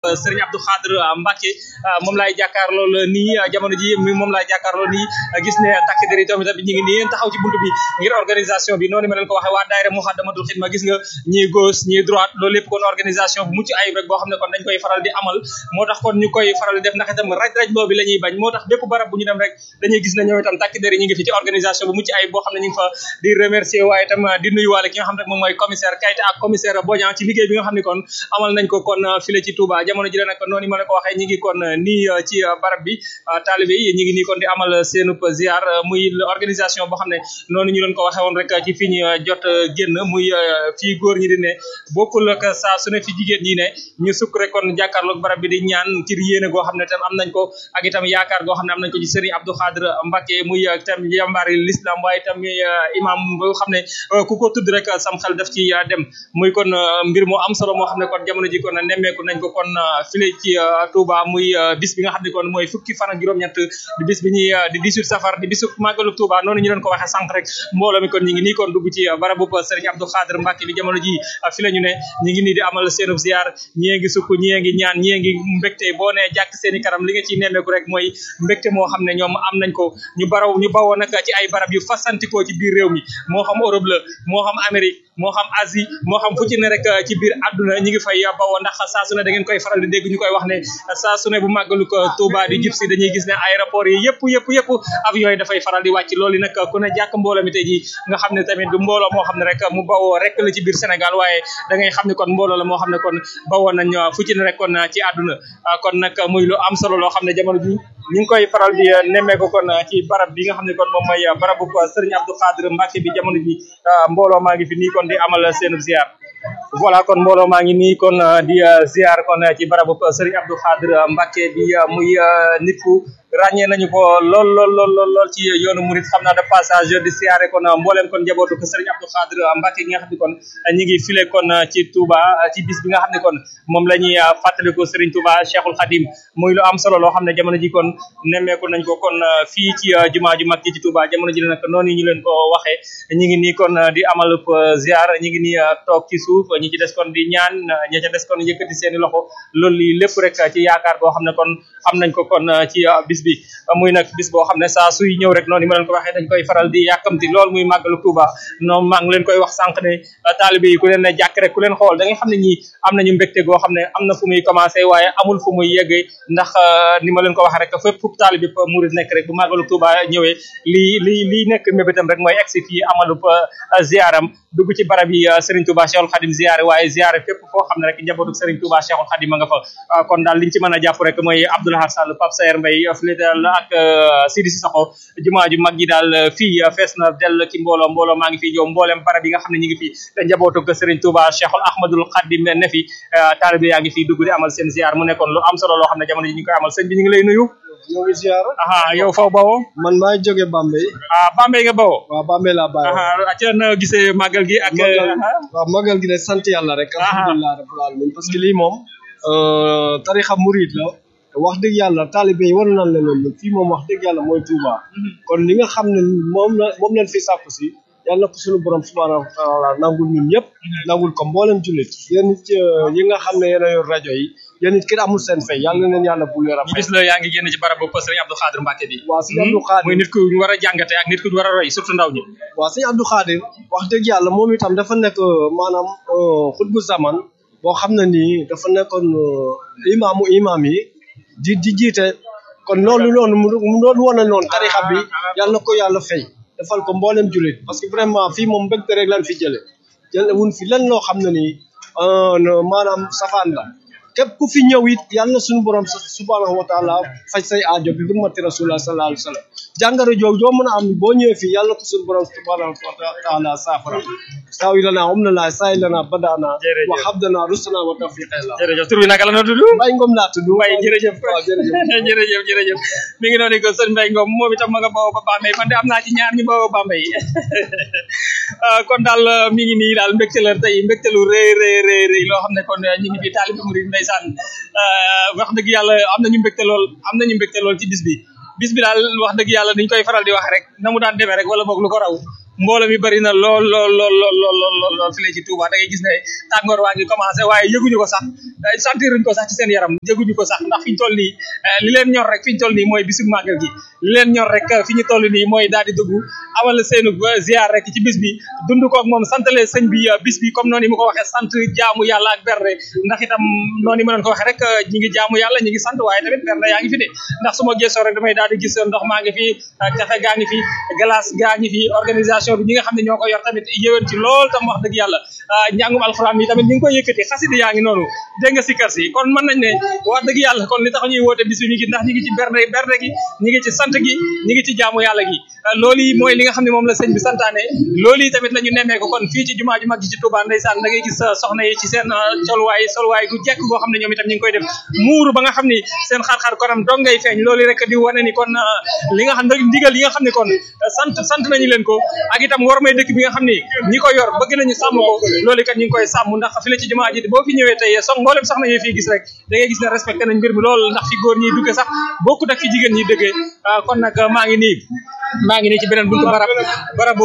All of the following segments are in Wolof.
Serigne Abdou Khadre Mbacke moom laay jàkkaarloo nii jamono ji moom laay jàkkaarloo nii gis ne takk der yi tamit tamit ñu ngi nii taxaw ci buntu bi ngir organisation bi noonu ma leen ko waxee waa daayira Muxaddamatul Xidma gis nga ñii gauche ñii droite loolu lépp kon organisation bu mucc ayib rek boo xam ne kon dañ koy faral di amal moo tax kon ñu koy faral di def ndax itam raj raj boobu la ñuy bañ moo tax bépp barab bu ñu dem rek dañuy gis ne ñoom itam takk der yi ñu ngi fi ci organisation bu mucc ayib boo xam ne ñu ngi fa di remercier waaye itam di nuyuwaale ki nga xam ne moom mooy commissaire Kayta ak commissaire Bodian ci liggéey bi nga xam ne kon amal nañ ko kon file ci Touba jamono ji la nag noonu ma la ko waxee ñi ngi kon nii ci barab bi taalibe yi ñi ngi nii kon di amal seenub ziar muy organisation boo xam ne noonu ñu doon ko waxee woon rek ci fi ñu jot génn muy fii góor ñi di ne bokkul ak saa su ne fi jigéen ñi ne ñu sukk rek kon jàkkaarloog barab bi di ñaan ci yéene goo xam ne tam am nañ ko ak itam yaakaar goo xam ne am nañ ko ci Serigne Abdou Khadre Mbacke muy itam jàmbaari l'islam waaye itam imam boo xam ne ku ko tudd rek sam xel daf ci dem muy kon mbir moo am solo moo xam ne kon jamono ji kon nemmeeku nañ ko kon file ci Touba muy bis bi nga xam ne kon mooy fukki fan ak juróom-ñett di bis bi ñuy di 18 safar di bisu màggalu Touba noonu ñu doon ko waxee sànq rek mbooloo mi kon ñi ngi nii kon dugg ci barabu Serigne Abdou Khadre Mbacke bi jamono ji fi la ñu ne ñi ngi nii di amal seenub ziar ñii ngi sukk ñii ngi ñaan ñii ngi mbégte boo nee jàkk seen i kanam li nga ciy nemmeeku rek mooy mbégte moo xam ne ñoom am nañ ko ñu baraw ñu bawoo nag ci ay barab yu fasantikoo ci biir réew mi moo xam Europe la moo xam Amérique moo xam Asie moo xam fu ci ne rek ci biir àdduna ñi ngi fay bawoo ndax saa su ne da ngeen koy faral di dégg ñu koy wax ne saa su ne bu màggalu ko Touba di jub si dañuy gis ne aéroport yi yëpp yëpp yëpp avion yi dafay faral di wàcc loolu nag ku ne jàkk mbooloo mi tey ji nga xam ne tamit du mbooloo moo xam ne rek mu bawoo rek la ci biir Sénégal waaye da ngay xam ne kon mbooloo la moo xam ne kon bawoo nañ fu ci ne rek kon ci àdduna kon nag muy lu am solo loo xam ne jamono ji ñu ngi koy faral di nemmeeku kon ci barab bi nga xam ne kon moom mooy barabu Serigne Abdou Khadre Mbacke bi jamono ji mbooloo maa ngi fi nii kon di amal seen ziar voilà kon mbooloo maa ngi nii kon di ziar kon ci barabu Serigne Abdou Khadre Mbacke bi muy nit ku ràññee nañu ko lool lool lool lool lool ci yoonu murit xam naa de passage di siyaare kon mbooleem kon njabootu ko Serigne Abdou Khadre Mbacke gi nga xam ne kon ñi ngi file kon ci Touba ci bis bi nga xam ne kon moom la ñuy fàttaliku Serigne Touba Cheikhul Khadim muy lu am solo loo xam ne jamono ji kon nemmeeku nañ ko kon fii ci jumaa ju mag ji ci Touba jamono ji nag noonu ñu leen ko waxee ñi ngi nii kon di amal ziar ñi ngi nii toog ci suuf ñi ci des kon di ñaan ñi ca des kon yëkkati seeni loxo loolu lii lépp rek ci yaakaar boo xam ne kon am nañ ko kon ci bis bi muy nag bis boo xam ne saa suy ñëw rek noonu ma leen ko waxee dañ koy faral di yàkkamti lool muy màggalu Touba noonu maa ngi leen koy wax sànq ne taalibe yi ku leen ne jàkk rek ku leen xool da nga xam ne ñi am nañu mbégte goo xam ne am na fu muy commencé waaye amul fu muy yeggee ndax ni ma leen ko waxee rek fépp fu taalibe murid nekk rek bu màggalu Touba ñëwee lii lii lii nekk mébétam rek mooy egsi fii amalu ziaram dugg ci barab yi Serigne Touba Cheikhul Khadim ziare waaye ziare fépp foo xam ne rek njabootu Serigne Touba Cheikhul Khadim a nga fa kon daal liñ ci mën a jàpp rek mooy Abdoulahar Sall Pape Sayer Mbaye fii daal ak Sidi Sissoko jumaa ju mag ji daal fii fees na dell ci mbooloo mbooloo maa ngi fi yow mboolem barab yi nga xam ne ñu ngi fi te njabootu Serigne Touba Cheikhul Ahmadul Khadim ne fi taalibe yaa ngi fi dugg di amal seen ziar mu nekkoon lu am solo loo xam ne jamono ji ñu koy amal sëñ bi ñu ngi lay nuyu ñoo ngi ziar aha yow faw bawoo man maa ngi jóge Bambey ah Bambey nga bawoo waaw Bambey laa bàyyi aha ci na gisee màggal gi ak waaw màggal gi de sant yàlla rek alhamdulilah rabbil alamin parce que lii moom tarixa murid la wax dëgg yàlla taalibe yi war nañ leen loolu fii moom wax dëgg yàlla mooy Touba kon li nga xam ne moom la moom leen fi sàkku si yàlla na ko suñu borom subhanahu wa taala nangul ñun ñëpp nangul ko mboolem jullit yéen it yi nga xam ne yéen a yor rajo yi yéen it kenn amul seen fay yàlla na leen yàlla bu leer a ñu gis la yaa ngi génn ci barabu Serigne Abdou Khadre Mbacke bi waaw sëñ Abdou Khadre muy nit ku ñu war a jàngate ak nit ku ñu war a roy surtout ndaw ñi waaw sëñ Abdou Khadre wax dëgg yàlla moom itam dafa nekk maanaam xutbu zaman boo xam ne nii dafa nekkoon imaamu imaam yi di di jiite kon loolu noonu mu doon wane noonu tarixa bi yàlla na ko yàlla fay defal ko mboolem jullit parce que vraiment fii moom mbégte rek lan fi jële jële wun fi lan loo xam ne nii maanaam safaan la képp ku fi ñëw it yàlla na suñu borom subhanahu wa taala faj say aajo bi hurmati rasulullah sallallahu alayhi wa sallam jàngoro jooju joo mën a am boo ñëwee fii yàlla ko suñu borom subhanahu wa taala saafara saawi lana um na laa saay lana badana wa habdana rusana wa tawfiqela jërëjëf tur bi naka la na tudd Mbaye Ngom laa tudd Mbaye jërëjëf waaw jërëjëf jërëjëf jërëjëf mi ngi noonu ko sëñ Mbaye Ngom moom itam ma nga bawoo ba Bambey man de am naa ci ñaar ñu bawoo Bambey kon daal mi ngi nii daal mbégte la tey mbégte lu rëy rëy rëy rëy loo xam ne kon ñu ngi fi taalibe murid ndeysaan wax dëgg yàlla am nañu mbégte lool am nañu mbégte lool ci bis bi bis bi daal wax dëgg yàlla dañ koy faral di wax rek na mu daan demee rek wala boog lu ko raw mbooloo mi bari na lool lool lool lool lool lool lool fi la ci Touba da ngay gis ne tàngoor waa ngi commencé waaye yëguñu ko sax sentiruñ ko sax ci seen yaram yëguñu ko sax ndax fi ñu toll nii li leen ñor rek fi ñu toll nii mooy bisu màggal gi li leen ñor rek fi ñu toll nii mooy daal di dugg amal seenu ziar rek ci bis bi dund ko ak moom santale sëñ bi bis bi comme noonu mu ko waxee sant jaamu yàlla ak berne ndax itam noonu ma leen ko waxee rek ñi ngi jaamu yàlla ñi ngi sant waaye tamit berne yaa ngi fi de ndax su ma gëstoo rek damay daal di gis ndox maa ngi fi café gaa ngi fi glace gaa ngi fi organisation bi ñi nga xam ne ñoo ko yor tamit yéwén ci lool tam wax dëgg yàlla njàngum alxuraan yi tamit ñi ngi koy yëkkati xasida yaa ngi noonu dégg nga si kër si kon mën nañ ne wax dëgg yàlla kon li tax ñuy woote bis bi mi ngi ndax ñi ngi ci berne berne gi ñi ngi ci sant gi ñi ngi ci jaamu yàlla gi loolu yi mooy li nga xam ne moom la sëñ bi santaane loolu yi tamit la ñu nemmee ko kon fii ci jumaa ju mag ji ci Touba ndeysaan da ngay gis soxna yi ci seen solwaay solwaay gu jekk goo xam ne ñoom itam ñu ngi koy def muuru ba nga xam ni seen xar-xar konam dong ngay feeñ loolu rek di wane ni kon li nga xam ne ndigal yi nga xam ne kon sant sant nañu leen ko ak itam war may dëkk bi nga xam ni ñi ko yor bëgg nañu sàmm ko loolu kat ñu ngi koy sàmm ndax fi la ci jumaa ji boo fi ñëwee tey sox mboolem soxna yi fii gis rek da ngay gis ne respecté nañ mbir mi lool ndax fi góor ñiy dugge sax bokkut ak fi jigéen ñi dëggee kon nag maa ngi nii maa ngi nii ci beneen buntu barab barabu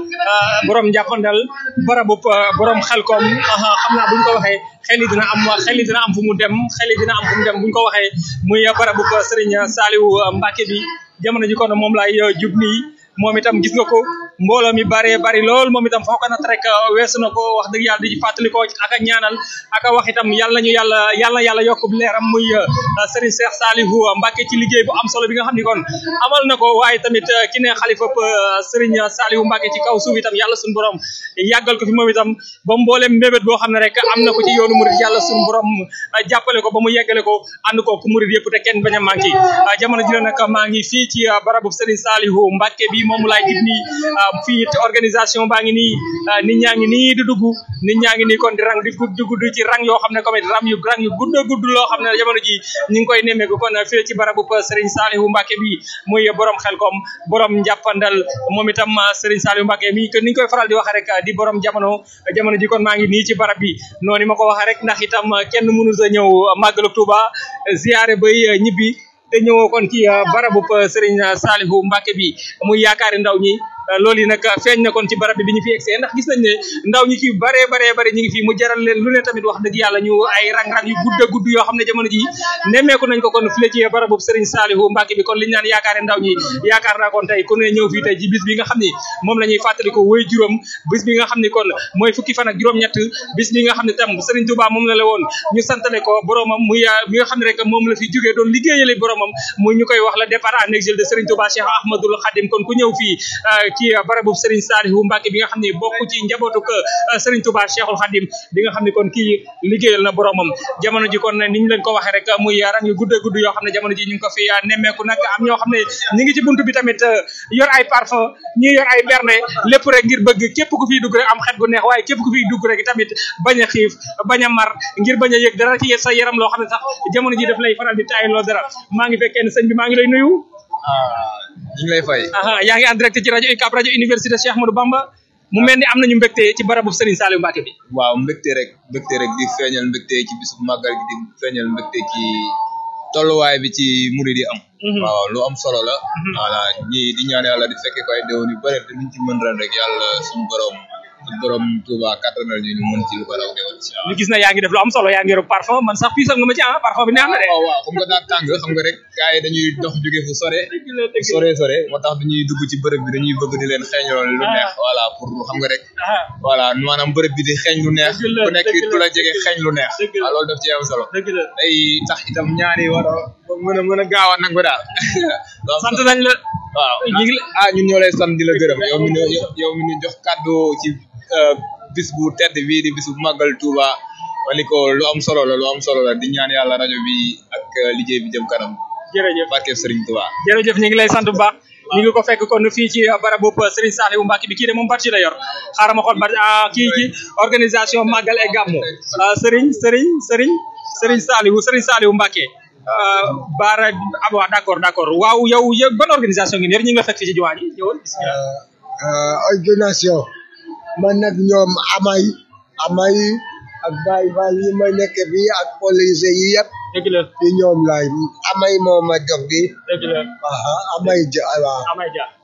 borom njàppandal barabu borom xelkom xam naa buñ ko waxee xel yi dina am xel yi dina am fu mu dem xel yi dina am fu mu dem buñ ko waxee muy barabu Serigne Saliou Mbacke bi jamono ji kon moom laay jub nii moom itam gis nga ko mbooloo mi bare bari lool moom itam foo ko nat rek weesu na ko wax dëgg yàlla di fàttali ko ak a ñaanal ak a wax itam yàlla nañu yàlla yàlla yàlla yokk leeram muy Serigne Cheikh Saliou Mbacke ci liggéey bu am solo bi nga xam ni kon amal na ko waaye tamit ki ne xalifa Serigne Saliou Mbacke ci kaw suuf itam yàlla suñu borom yàggal ko fi moom itam ba mboolem mbébét boo xam ne rek am na ko ci yoonu murid yàlla suñu borom jàppale ko ba mu yeggale ko ànd ko ku murid yëpp te kenn bañ a manqué jamono ji la nag maa ngi fii ci barabu Serigne Saliou Mbacke bi moom laay gis nii fii organisation baa ngi nii nit ñaa ngi nii di dugg nit ñaa ngi nii kon di rang di gudd gudd ci rang yoo xam ne comme ram yu rang yu gudd gudd loo xam ne jamono ji ñu ngi koy nemmeeku kon fii ci barabu Serigne Saliou Mbacke bi muy borom xelkom borom njàppandal moom itam Serigne Saliou Mbacke mi que ni ñu koy faral di waxee rek di borom jamono jamono ji kon maa ngi nii ci barab bi noonu ma ko waxee rek ndax itam kenn mënu sa ñëw màggalu Touba ziare bay ñibbi te ñëwoo kon ci barabu Serigne Saliou Mbacke bi muy yaakaari ndaw ñi loolu yi nag feeñ na kon ci barab bi bi ñu fi egsee ndax gis nañ ne ndaw ñi ci bare bare bare ñu ngi fi mu jaral leen lu ne tamit wax dëgg yàlla ñu ay rang-rang yu gudd a gudd yoo xam ne jamono ji nemmeeku nañ ko kon file ci barabu Serigne Saliou Mbacke bi kon liñ naan yaakaare ndaw ñi yaakaar naa kon tey ku ne ñëw fii tey ci bis bi nga xam ni moom la ñuy fàttali ko woy juróom bis bi nga xam ni kon mooy fukki fan ak juróom-ñett bis bi nga xam ne tam Serigne Touba moom la la woon ñu santale ko boromam muy mi nga xam ne rek moom la fi jógee doon liggéeyale boromam muy ñu koy wax la départ en exil de Serigne Touba Cheikh Ahmadoul Khadim kon ku ñëw fii ci barabu Serigne Saliou Mbacke bi nga xam ne bokk ci njabootu ko Serigne Touba Cheikhul Khadim bi nga xam ne kon kii liggéeyal na boromam jamono ji kon ni ñu leen ko waxee rek muy rang yu gudd gudd yoo xam ne jamono ji ñu ngi ko fi nemmeeku nag am ñoo xam ne ñi ngi ci buntu bi tamit yor ay parfum ñi yor ay berne lépp rek ngir bëgg képp ku fiy dugg rek am xet gu neex waaye képp ku fiy dugg rek tamit bañ a xiif bañ a mar ngir bañ a yëg dara ci sa yaram loo xam ne sax jamono ji daf lay faral di taay loo dara maa ngi fekkee ne sëñ bi maa ngi lay nuyu ñu ngi lay fay. yaa ngi en direct ci rajo UCAB rajo université Cheikh Ahmadou Bamba mu mel ni am nañu mbégte ci barabu Serigne Saliou Mbacke bi. waaw mbégte rek mbégte rek di feeñal mbégte ci bisu màggal gi di feeñal mbégte ci tolluwaay bi ci murid yi am. waaw lu am solo la. voilà ñi di ñaan yàlla di fekke ko ay déwén yu bëri te luñ ci mën ren rek yàlla suñu borom ak borom Touba kattanal ñu ñu mën ci lu ko raw déwén incha ñu gis na yaa ngi def lu am solo yaa ngi yor parfum man sax piisal nga ma ci ah parfum bi neex na de. waaw waaw xam nga daa tàng xam nga rek gars yi dañuy dox jóge fu sore sore sore moo tax dañuy dugg ci bërëb bi dañuy bëgg di leen xeeñoo lu neex voilà pour xam nga rek voilà maanaam bërëb bi di xeeñ lu neex ku nekk ku la jege xeeñ lu neex waaw loolu daf ci am solo day tax itam ñaari war a mën a mën a gaaw a nangu daal sant nañ la waaw ñu ngi ah ñun ñoo lay sant di la gërëm yow mi ñu yow mi ñu jox kàddu ci bis bu tedd bii di bis bu màggal Touba wali ko lu am solo la lu am solo la di ñaan yàlla rajo bi ak liggéey bi jëm kanam jërëjëf barke Serigne Touba jërëjëf ñu ngi lay sant bu baax ñu ngi ko fekk kon fii ci barabu Serigne Saliou Mbacke bi kii de moom parti la yor xaaral ma xool ba kii ci organisation Magal et Gamou Serigne Serigne Serigne Serigne Saliou Serigne Saliou Mbacke baara ah waaw d'accord d'accord waaw yow yow ban organisation ngeen yor ñu ngi la fekk fii ci jumaa ji ñëwal bismillah organisation man nag ñoom amay amay ak Baye Fall yi ma nekk fii ak police yi yëpp dëgg la ci ñoom laay amay moo ma jox bi dëgg la aha amay ja waaw amay ja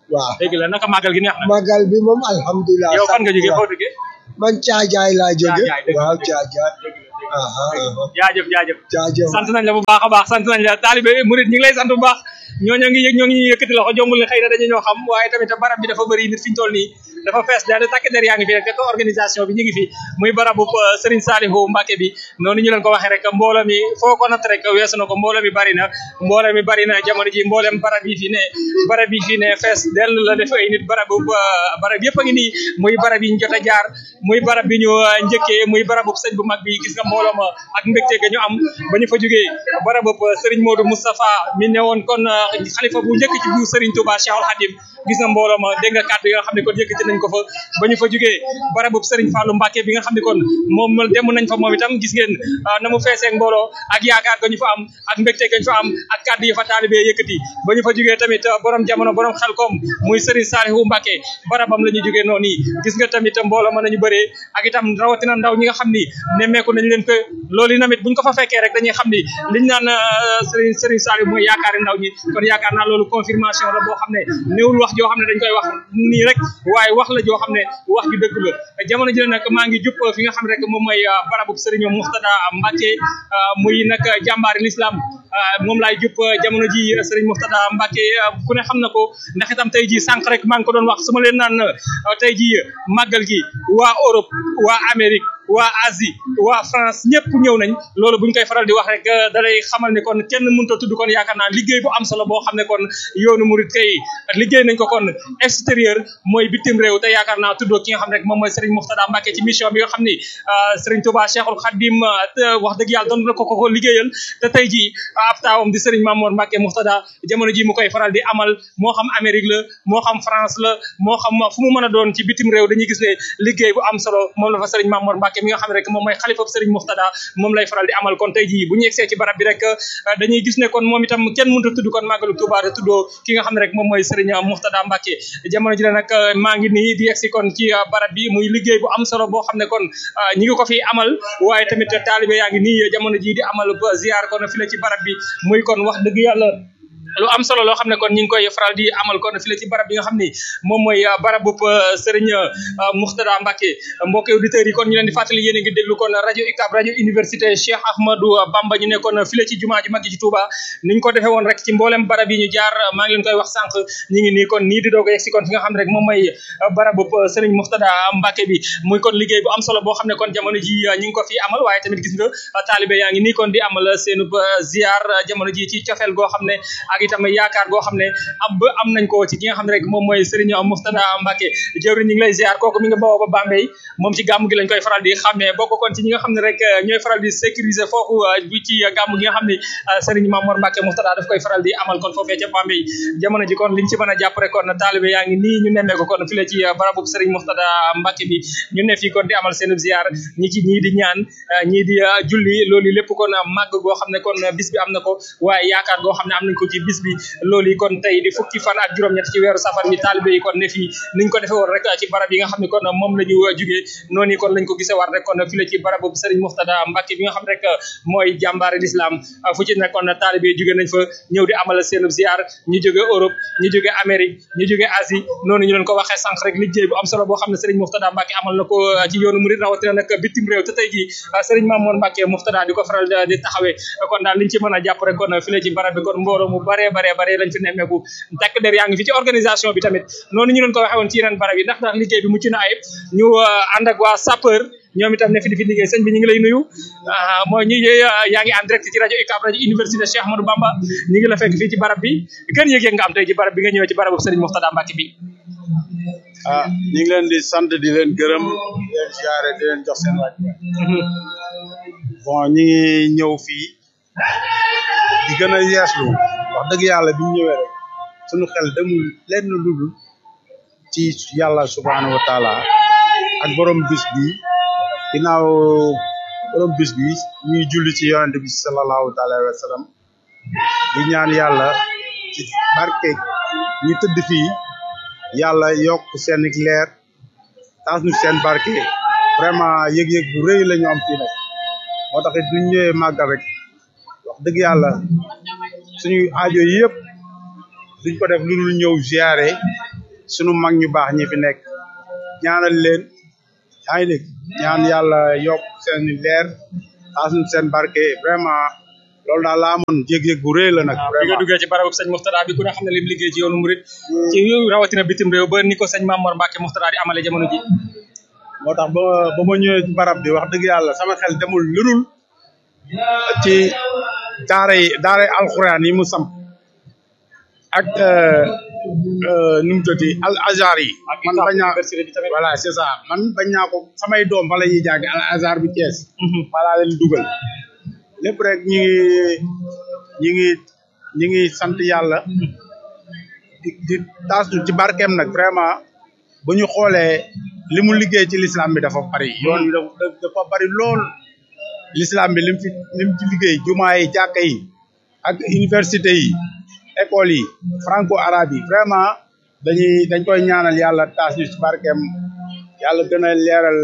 waaw dëgg la naka màggal gi neex na magal bi moom alhamdulilah yow fan nga jógee sant foo jógee man caajaay laa jóge Caajaay, dëgg la, waaw dëgg la. caajaay aha aha jaajëf jaajëf jaajëf sant nañ la bu baax a baax sant nañ la taalibe murid ñu ngi lay sant bu baax ñooñoo ngi yëg ñoo ngi ñuy yëkkati loxo jombul ne xëy na dañu ñoo xam waaye tamit barab bi dafa bëri nit fi ñu toll nii dafa fees daal de takk der yaa ngi fi rek te organisation bi ñu ngi fi muy barabu euh, Serigne Saliou Mbacké bi noonu ñu leen ko waxee rek mbooloo mi foo ko natt rek weesu na ko mbooloo mi bari na mbooloo mi bari na jamono ji mboolem barab yi fi ne barab yi fi ne fees dell la def ay nit barabu euh, barab yëpp a ngi nii muy barab yi ñu jot a jaar muy barab bi ñu euh, njëkkee muy barabu sëñ bu mag bi gis nga mbooloo ma ak mbégte ga ñu am ba ñu fa jógee barabu Serigne Modou Moustapha mi ne woon kon euh, xalifa bu njëkk ci bu Serigne Touba Cheikhul Khadim gis nga mbooloo ma dégg nga kàddu yi nga xam ne kon yëkkati nañ ko fa ba ñu fa jógee barabu Serigne Fallou Mbacké bi nga xam ne kon moom dem nañ fa moom itam gis ngeen ah, na mu feesee ak mbooloo ak yaakaar ga ñu fa am ak mbégte ga ñu fa am ak kàddu yi fa taalibe yëkkati ba ñu fa jógee tamit ah, borom jamono borom xel kom muy Serigne Saliou Mbacké barabam la ñu jógee noonu yi gis nga tamit mbooloo ma nañu bëree ak itam rawatina ndaw ñi nga xam ni nemmeeku nañ leen ko loolu yi tamit buñ ko fa fekkee rek dañuy xam ni liñ naan ah, Serigne Serigne Saliou mooy yaakaari ndaw ñi kon yaakaar naa loolu confirmation la boo xam ne néewul wax joo xam ne dañ koy wax nii rek waaye wax la joo xam ne wax ju dëgg la jamono ji nag maa ngi jub fi nga xam rek moom mooy ah, barabub Serigne Mourtada Mbacké ah, muy nag jàmbaari l'islam ah, moom laay jub jamono ji Serigne Mourtada Mbacké ah, ku ne xam na ko ndax itam tey ji sànq rek maa ngi ko doon wax su ma leen naan ah, tey ji màggal gi waa Europe waa Amérique waa Asie waa France ñëpp ñëw nañ loolu buñ koy faral di wax rek da lay xamal ne kon kenn mënut a tudd kon yaakaar naa liggéey bu am solo boo xam ne kon yoonu murit kay liggéey nañ ko kon extérieur mooy bitim réew te yaakaar naa tuddoo ki nga xam ne rek moom mooy Serigne Mourtada Mbacké ci mission bi nga xam ni Serigne Touba Cheikhul Khadim te wax dëgg yàlla doon na ko ko ko liggéeyal te tey jii ab taawam di Serigne Mamour Mbacké Mourtada jamono ji mu koy faral di amal moo xam Amérique la moo xam France la moo xam fu mu mën a doon ci bitim réew dañuy gis ne liggéey bu am solo moom la fa Serigne Mamour Mbacké mi nga xam ne rek moom mooy xalifa Serigne Mourtada moom lay faral di amal kon tey jii bu ñu yegsee ci barab bi rek dañuy gis ne kon moom itam kenn mënut a tudd kon màggalu Touba te tuddoo ki nga xam ne rek moom mooy Serigne Mourtada Mbacké jamono ji la nag maa ngi nii di yegsi kon ci barab bi muy liggéey bu am solo boo xam ne kon ñi ngi ko fi amal waaye tamit taalibe yaa ngi nii jamono ji di amal ba ziar kon fi la ci barab bi muy kon wax dëgg yàlla lu am solo loo xam ne kon ñu ngi koy faral di amal kon fi la ci barab bi nga xam ni moom mooy barabub Serigne Mourtada Mbacké mbokki auditeurs yi kon ñu leen di fàttali yéen a ngi déglu kon rajo UCAB rajo université Cheikh Ahmadou Bamba ñu nekkoon fi la ci jumaa ji mag ji ci Touba niñ ko defee woon rek ci mboolem barab yi ñu jaar maa ngi leen koy wax sànq ñu ngi nii kon nii di doog a yegsi kon fi nga xam ne rek moom mooy barabub Serigne Mourtada Mbacké bi muy kon liggéey bu am solo boo xam ne kon jamono ji ñu ngi ko fi amal waaye tamit gis nga taalibe yaa ngi nii kon di amal seenub ziar jamono ji ci cofeel goo xam ne ak itam yaakaar goo xam ne am ba am nañ ko ci ki nga xam ne rek moom mooy Serigne Mourtada Mbacké jëwriñ ñi ngi lay ziar kooku mi nga bawoo ba Bambey moom ci gàmm gi lañ koy faral di xàmmee bokk kon ci ñi nga xam ne rek ñooy faral di sécuriser foofu bi ci gàmm gi nga xam ne Serigne Mamour Mbacké Mourtada daf koy faral di amal kon foofee ca Bambey jamono ji kon liñ ci mën a jàpp rek kon taalibe yaa ngi nii ñu nemmee ko kon fi la ci barabub Serigne Mourtada Mbacké bi ñu ne fii kon di amal seen ziar ñi ci ñii di ñaan ñii di julli loolu lépp kon màgg goo xam ne kon bis bi am na ko waaye yaakaar goo xam ne am nañ ko ci bis bi loolu yi kon tey di fukki fan ak juróom-ñett ci weeru safar mi taalibe yi kon ne fii niñ ko defee woon rek ci barab yi nga xam ne kon moom la ñu jugee noonu yi kon lañ ko gisee war rek kon fi la ci barabu Serigne Mourtada Mbacké bi nga xam rek mooy jàmbaare l'islam fu ci ne kon taalibe yi jugee nañ fa ñëw di amal seen ziar ñu jógee Europe ñu jógee Amérique ñu jógee Asie noonu ñu leen ko waxee sànq rek liggéey bu am solo boo xam ne Serigne Mourtada Mbacké amal na ko ci yoonu murid rawatina nag bitim réew te tey jii Serigne Mamour Mbacké Mourtada di ko faral di taxawee kon daal liñ ci mën a jàpp rek kon fi la ci barab bi kon mbooloo mu bare bare bare lañ fi nemmeeku takk der yaa ngi fi ci organisation bi tamit noonu ñu leen ko waxee woon ci yeneen barab yi ndax ndax liggéey bi mucc na ayib ñu ànd ak waa sapeur ñoom itam ne fi di fi liggéey sëñ bi ñu ngi lay nuyu mooy ñi yaa ngi en direct ci rajo UCAB rajo université Cheikh Ahmadou Bamba ñu ngi la fekk fii ci barab bi gën yëg-yëg nga am tey ci barab bi nga ñëwee ci barabu Serigne Mourtada Mbacké bi ah ñu ngi leen di sant di leen gërëm di leen ziare di leen jox seen waaj bon ñu ngi ñëw fii di gën a yeeslu wax dëgg yàlla bi ñu ñëwee rek suñu xel demul lenn lu dul ci yàlla subhaanahu wa taala ak borom bis bi ginnaaw borom bis bi ñuy julli ci yonente bi sallallahu taala wa sallam di ñaan yàlla ci barke ñi tëdd fii yàlla yokk seen leer taas ñu seen barke vraiment yëg-yëg bu rëy la ñu am fii nag moo tax it duñ ñëwee màggal rek wax dëgg yàlla suñuy aajo yëpp duñ ko def lu dul ñëw ziare sunu mag ñu baax ñi fi nekk ñaanal leen yaa ngi dégg ñaan yàlla yokk seen leer taasum seen barke vraiment loolu daal laa amoon yëg-yëg bu rëy la nag bi nga vraiment duggee ci barabu sëñ Mourtada bi ku ne xam ne lim liggéey ci yoonu murit ci rawatina bitim réew ba ni ko sëñ Mamor Mbacke Mourtada di amale jamono ji moo tax ba ba ma ñëwee ci barab bi wax dëgg yàlla sama xel demul lurul ci daara yi daara yi alxuraan yi mu samp ak nu mu tëddee al azhar yi man bañ naa université bi tamit voilà c'est ça man bañ naa ko samay doom fa la ñuy jàng al azhar bu Thiès falaa leen dugal lépp rek ñi ngi ñi ngi ñi ngi sant yàlla di di taasu ci barkeem nag vraiment bu ñu xoolee li mu liggéey ci l'islam bi dafa bari yoon bi dafa dafa bari lool l'islam bi lim fi lim ci liggéey jumaa yi jàkka yi ak université yi école yi franco arabe yi vraiment dañuy dañ koy ñaanal yàlla taas ñu ci barkeem yàlla gën a leeral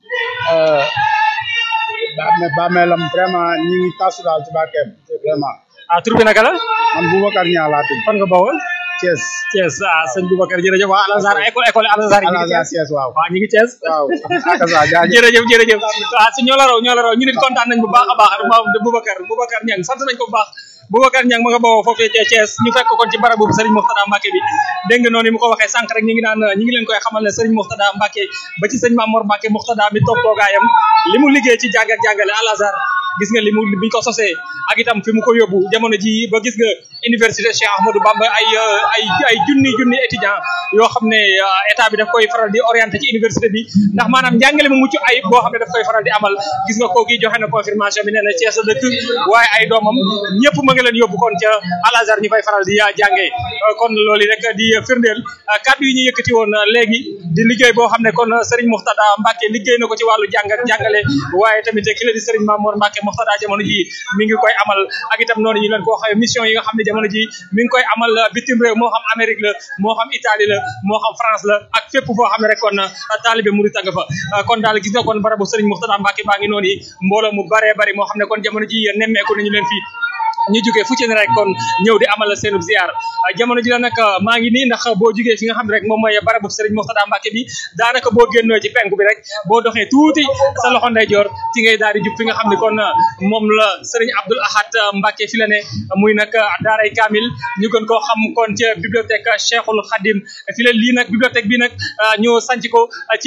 bàmme bàmmeelam vraiment ñi ngi tasu daal ci barkeem vraiment ah tur bi naka la man Boubacar Niang laa tudd fan nga bawal Thiès Thiès ah sëñ Boubacar jërëjëf waa Al Azhar école école Al Azhar Al ñu ngi Azhar Thiès Thiès waaw waaw ñu ngi Thiès waaw akasa jaajëf jërëjëf jërëjëf waaw si ñoo la raw ñoo la raw ñu nit kontaan nañ bu baax a baax ma Boubacar Boubacar Niang sant nañ ko bu baax Boubacar Niang ma nga bawoo foofee ca Thiès ñu fekk kon ci barabu Serigne Mourtada Mbacke bi dégg nga noonu mu ko waxee sànq rek ñu ngi naan ñu ngi leen koy xamal ne Serigne Mourtada Mbacke ba ci sëñ Mamour Mbacke Mourtada mi toog toogaayam li mu liggéey ci jàng ak jàngale Al Azhar gis nga li mu biñ ko sosee ak itam fi mu ko yóbbu jamono ji ba gis nga université Cheikh Ahmadou Bamba ay ay ay junni junni étudiant yoo xam ne état bi daf koy faral di orienté ci université bi ndax maanaam njàngale mu mucc ayib boo xam ne daf koy faral di amal gis nga kooku joxe na confirmation bi nee na Thiès la dëkk waaye ay doomam ñëpp ma nga leen yóbbu kon ca Al Azhar ñu fay faral di jàngee kon loolu rek di firndeel kàddu yi ñu yëkkati woon léegi di liggéey boo xam ne kon Serigne Mourtada Mbacke liggéey na ko ci wàllu jàng ak jàngale waaye tamit ki la di Serigne Mamour Mbacke Mourtada jamono ji mi ngi koy amal ak itam noonu ñu leen ko waxee mission yi nga xam ne jamono ji mi ngi koy amal bitim réew moo xam Amérique la moo xam Italie la moo xam France la ak fépp foo xam ne rek kon taalibe murit nga fa kon daal gis nga kon barabu Serigne Mourtada Mbacke baa ngi noonu yi mbooloo mu baree bari moo xam ne kon jamono ji nemmeeku nañu leen fii ñu jógee fu ci ne rek kon ñëw di amal seen ziar jamono ji la nag maa ngi nii ndax boo jógee fi nga xam ne rek moom mooy barabu Serigne Mourtada Mbacke bi daanaka boo génnoo ci penku bi rek boo doxee tuuti sa loxo ndeyjoor ci ngay daal di jub fi nga xam ne kon moom la Serigne Abdoul Ahad Mbacke fi la ne muy nag daaray Kamil ñu gën koo xam kon ca bibliothèque Cheikhul Khadim fi la lii nag bibliothèque bi nag ñu sanc ko ci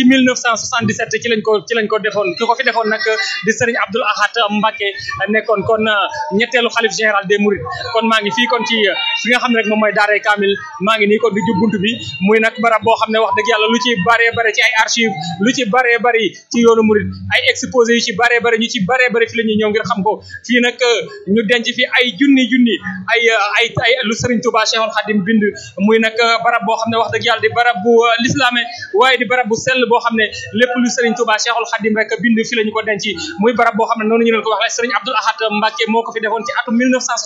1977 ci lañ ko ci lañ ko defoon ki ko fi defoon nag di Serigne Abdoul Ahad Mbacke nekkoon kon ñetteelu xalif général des Mourides kon maa ngi fii kon ci fi nga xam ne rek moom mooy daaray Kamil maa ngi nii kon di jub buntu bi muy nag barab boo xam ne wax dëgg yàlla lu ci baree bare ci ay archive lu ci baree bari ci yoonu Mouride ay exposé yu ci baree bari ñu ci baree bari fi la ñuy ñëw ngir xam ko fii nag ñu denc fi ay junni junni ay ay ay lu Serigne Touba Cheikhul Khadim bind muy nag barab boo xam ne wax dëgg yàlla di barab bu lislaame waaye di barab bu sell boo xam ne lépp lu Serigne Touba Cheikhul Khadim rek bind fi la ñu ko denc muy barab boo xam ne noonu ñu leen ko waxee Serigne Abdoul Ahad Mbacke moo ko fi defoon ci atum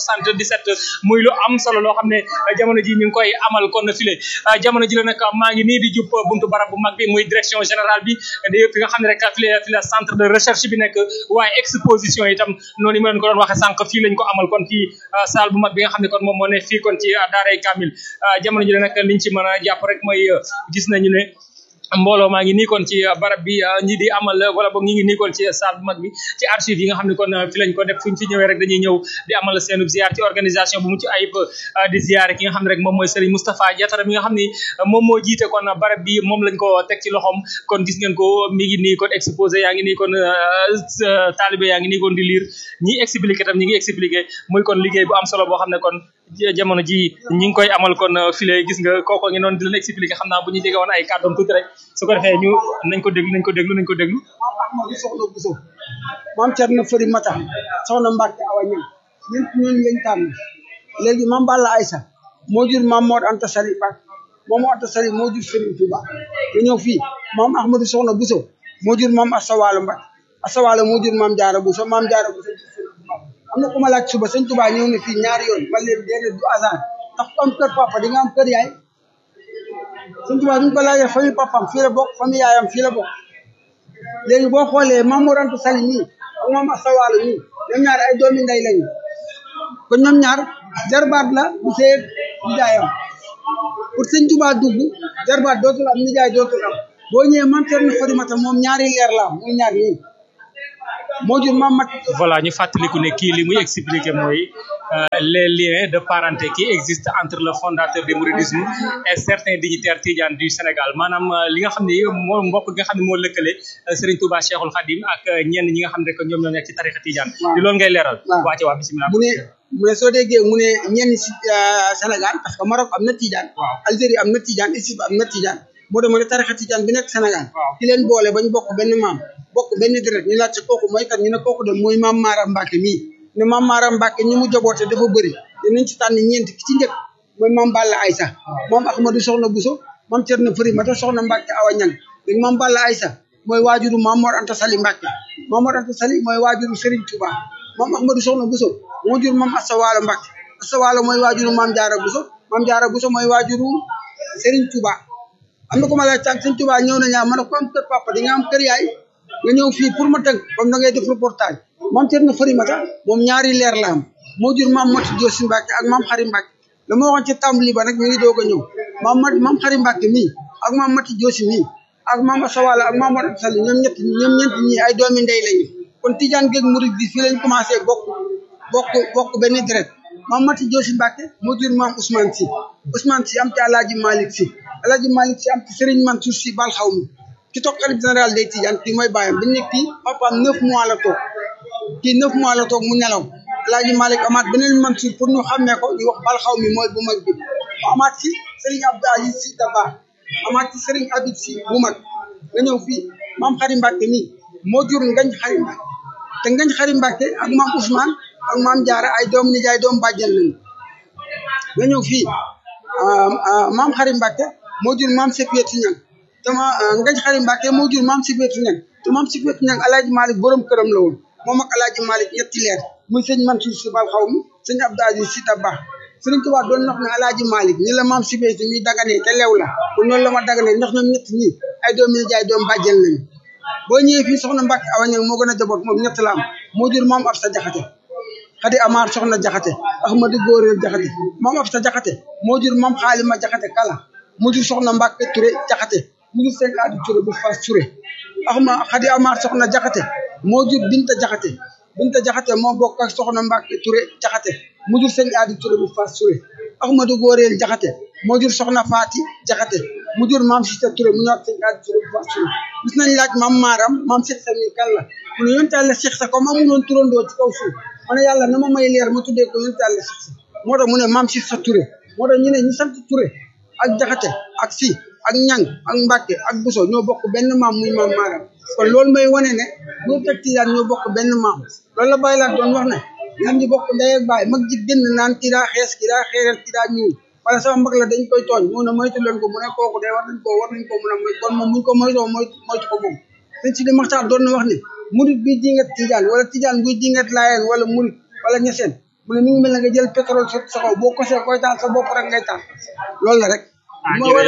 1977 muy lu am solo loo xam ne jamono ji ñu ngi koy amal kon file jamono ji la nag maa ngi nii di jub buntu barab bu mag bi muy direction générale bi di fi nga xam ne rek fi la fi la centre de recherche bi nekk waaye exposition itam noonu yi ma leen ko doon waxee sànq fii lañ ko amal kon fii salle bu mag bi nga xam ne kon moom moo ne fii kon ci daaray Kamil jamono ji la nag liñ ci mën a jàpp rek mooy gis nañu ne mbooloo maa ngi nii kon ci barab bi ñi di amal wala boog ñi ngi nii kon ci salle bu mag bi ci archive yi nga xam ne kon fi lañ ko def fuñ fi ñëwee rek dañuy ñëw di amal seenu ziar ci organisation bu mucc ayib di ziar ki nga xam ne rek moom mooy Serigne Moustapha Diatara mi nga xam ni moom moo jiite kon barab bi moom lañ ko teg ci loxoom kon gis ngeen ko mi ngi nii kon exposé yaa ngi nii kon taalibe yaa ngi nii kon di lire ñi expliqué tam ñi ngi expliqué muy kon liggéey bu am solo boo xam ne kon jamono ji ñi ngi koy amal kon file gis nga kooko ngi noonu di leen expliqué xam naa bu ñu jege woon ay kàddoom tuuti rek su ko defee ñu nañ ko déglu nañ ko déglu nañ ko déglu Ahmadou Soxna Bousso maam Thierno Fëri Mata soxna Mbacke Awa Ñang ñun ñun lañ tànn léegi maam Balla Aïssa moo jur maam Mor Anta Sali Mbacke moom Anta Sali moo jur Serigne Touba nga ñëw fii maam Ahmadou Soxna Bousso moo jur maam Asawalo Mbacke Asawalo moo jur maam Diarra Bousso maam Diarra Bousso jur Serigne Touba am na ku ma laaj suba sëñ Touba ñëw na fii ñaari yoon man leen déedéet du hasard ndax ku am kër papa di nga am kër yaay sëñ Touba bi ñu ko laajee famille papam fii la bokk famille yaayam fii la bokk léegi boo xoolee Maam Mor Anta Sali ñii ak Maam Asawaalo ñii ñoom ñaar ay doomi ndey lañu kon ñoom ñaar jarbaat la bu seeg di jaayam pour sëñ Tuubaa dugg jarbaat dootul am nijaay dootul am boo ñëwee maam Cerno Farimata moom ñaari leer la am muy ñaar ñii moo jur maam mat voilà ñu fàttaliku ne kii li muy expliquer mooy les liens de parenté qui existent entre le fondateur du mouridisme et certains dignitaires tidianes du Sénégal maanaam li nga xam ne moo mbokk gi nga xam ne moo lëkkale Serigne Touba Cheikhul Khadim ak ñenn ñi nga xam ne que ñoom ñoo nekk ci tarixa tidiane di loolu ngay leeral waa ci waa bisimilah mu ne mu ne soo déggee mu ne ñenn si Sénégal parce que Maroc am na tidiane Algérie am na tidiane Égypte am na tidiane moo demoo ne tarixa tidiane bi nekk Sénégal ki leen boole bañ bokk benn maam bokk benn deret ñu laajte kooku mooy kat ñu ne kooku de mooy maam Mara Mbacke mii ne maam Mara Mbacke ñi mu jaboote dafa bëri dinañ ci tànn ñeent ki ci njëkk mooy maam Balla Aïssa moom Ahmadou Soxna Bousso maam Cerno Fari Mata Soxna Mbacke Awa Ñang léegi maam Balla Aïssa mooy waajuru maam Mor Anta Sali Mbacke maam Mor Anta Sali mooy waajuru Serigne Touba maam Ahmadou Soxna Bousso moo jur maam Assa Walo Mbacke Assa Walo mooy waajuru maam Jaara Bousso maam Jaara Bousso mooy waajuru Serigne Touba am na ko ma laaj tànk Serigne Touba ñëw na ñaa ma ne ko am kër papa di nga am kër yaay nga ñëw fii pour ma tënk comme da ngay def reportage maam Cerno Farimata moom ñaari leer la am moo jur maam Mati Joosi Mbàkke ak maam Xari Mbàkke la ma waxoon ci tàmbali ba nag mi ngi doog a ñëw maam Mati maam Xari Mbàkke mii ak maam Mati Joosi mii ak maam Asawala ak maam Mor Sall ñoom ñett ñoom ñeent ñi ay doomi ndey lañu kon Tijaan géeg Murid bi fii lañ commencé bokk bokk bokk benn deret maam Mati Joosi Mbàkke moo jur maam Ousmane Si Ousmane Si am ci Alaaji Malick Si Alaaji Malick Si am ci Serigne Mansour Si bal xaw mi ki toog xalif général day Tijaan kii mooy bàyyam bi nekk kii papaam neuf mois la toog kii neuf mois la toog mu nelaw Alaaji Malick amaat beneen Mansour pour ñu xàmmee ko ñu wax bal xaw mi mooy bu mag bi mu amaat ci Serigne Abdou Aziz Si Daba amaat ci Serigne Habib Si bu mag nga ñëw fii maam Xari Mbàkke nii moo jur ngañ Xari Mbàkke te ngañ Xari Mbàkke ak maam Ousmane ak maam Jaara ay doom nijaay doom bàjjen lañu nga ñëw fii maam Xari Mbàkke moo jur maam Sefiyati Ñang te ma ngañ Xari Mbàkke moo jur maam Sefiyati Ñang te maam Sefiyati Ñang Alaaji Malick borom këram la woon moom ak Alaaji Malick ñetti leer muy sëñ Mansour Si bal xaw mi sëñ Abdou Aziz Si Dabakh Sëriñ Tuubaa doon wax ne Alaaji Malick ni la maam Sefiyati mi daganee te leew la kon noonu la ma daganee ndax ñoom ñett ñi ay doom nijaay doom bàjjen lañu boo ñëwee fii soxna Mbàkke Awa Ñang moo gën a jaboot moom ñett la am moo jur maam Absa Jaxate Xadi Amar soxna Jaxate Ahmadu Góoreel Jaxate maam Absa Jaxate moo jur maam Xaalima Jaxate kala mu jur soxna Mbàkke Ture Jaxate mu jur seen aadu Ture bu Faas Ture axma Xadi Amar soxna Jaxate moo jur Binta Jaxate Binta Jaxate moo bokk ak soxna Mbàkke Ture Jaxate mu jur seen aadu Ture bu Faas Ture Ahmadu Góoreel Jaxate moo jur soxna Faati Jaxate mu jur maam Sita Ture mu ñëw ak seen aadu Ture bu Faas Ture gis nañ laaj maam Maaram maam Cheikh Sa mi kan la mu ne yonte Yàlla Cheikh Sa comme amuloon turandoo ci kaw suuf ma ne yàlla na ma may leer ma tuddee ko yonte Yàlla Cheikh Sa moo tax mu ne maam Cheikh Sa Ture moo tax ñu ne ñu sant Ture ak Jaxate ak Si ak Ñang ak Mbàkke ak Buso ñoo bokk benn maam muy maam Maaram kon loolu may wane ne ñoo teg Tijaan ñoo bokk benn maam loolu la bàyyi laa doon wax ne ñoom ñu bokk ndey ak baay mag ji génn naan kii daa xees kii daa xeeral kii daa ñuul wala sama mag la dañ koy tooñ mu ne moytu leen ko mu ne kooku de war nañ ko war nañ ko mën a moy kon moom muñ ko moytoo moytu moytu ko moom dañ si di maxtaar doon na wax ne murit bi dingat tijaan wala tijaan buy dingat laayeen wala murit wala ñeseen mu ne mi ngi mel ne nga jël pétrole sot sa kaw boo kosee koy taal sa bopp rek ngay taal loolu la rek ma war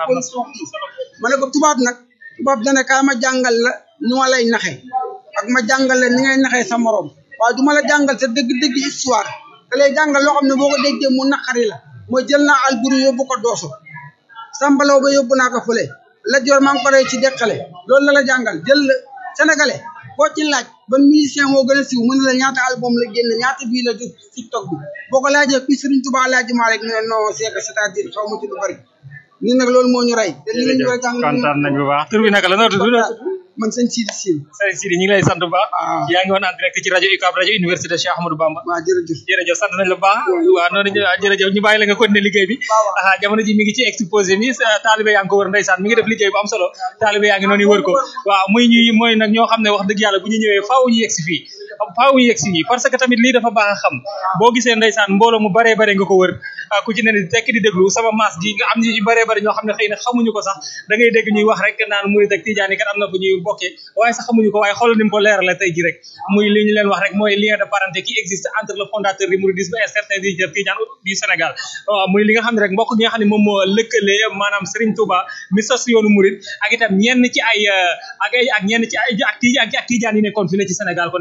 ma ne ko tubaab nag tubaab dana kaa ma jàngal la nu ma lay naxe ak ma jàngal la ni ngay naxee sa morom waaye du ma la jàngal sa dëgg-dëgg histoire da lay jàngal loo xam ne boo ko déggee mu naqari la mooy jël naa alburi yóbbu ko dooso sambalaw ba yóbbu naa ko fële la joor maa ngi ko rey ci deqale loolu la la jàngal jël sénégalais boo ci laaj ban musicien moo gën a siiw mën na la ñaata album la génn ñaata bii la jot tiktok bi boo ko laajee kuy Serigne Touba Alaaji Maalik ne non c'est que c'est-à-dire xaw ma ci lu bari ñun nag loolu moo ñu rey te li lañu war a jàng kontaan nañ bu baax tur bi naka la noo tudd man sëñ Sidi Sine sëñ Sidi ñu ngi lay sant bu baax yaa ngi woon en direct ci rajo UCAB rajo université Cheikh Ahmadou Bamba waaw jërëjëf jërëjëf sant nañ la bu baax waaw noonu jërëjëf ñu bàyyi la nga continuer liggéey bi aa jamono ji mi ngi ci exposé mi taalibe yaa ngi ko wër ndeysaan mi ngi def liggéey bu am solo taalibe yaa ngi noonu wër ko waaw muy ñuy mooy nag ñoo xam ne wax dëgg yàlla bu ñu ñëwee faaw ñu yegg si fii faaw ñu yegg si fii parce que tamit lii dafa baax a xam boo gisee ndeysaan mbooloo mu baree bare nga ko wër ku ci ne ni tekk di déglu sama maas gi nga am ñu baree bare ñoo xam ne xëy na xamuñu ko sax da ngay dégg ñuy wax rek naan murid ak tijaani kat am na fu ñuy bokkee waaye sax xamuñu ko waaye xoolal ni mu ko leerale tey ji rek muy li ñu leen wax rek mooy lien de parenté qui existe entre le fondateur du mouridisme et certains dignitaires tidiane du Sénégal waaw muy li nga xam ne rek mbokk gi nga xam ne moom moo lëkkale maanaam Serigne Touba mi sos yoonu murid ak itam ñenn ci ay ak ay ak ñenn ci ay ak tijaan ak tijaan yi nekkoon fi ne ci Sénégal kon yaakaar naa noonu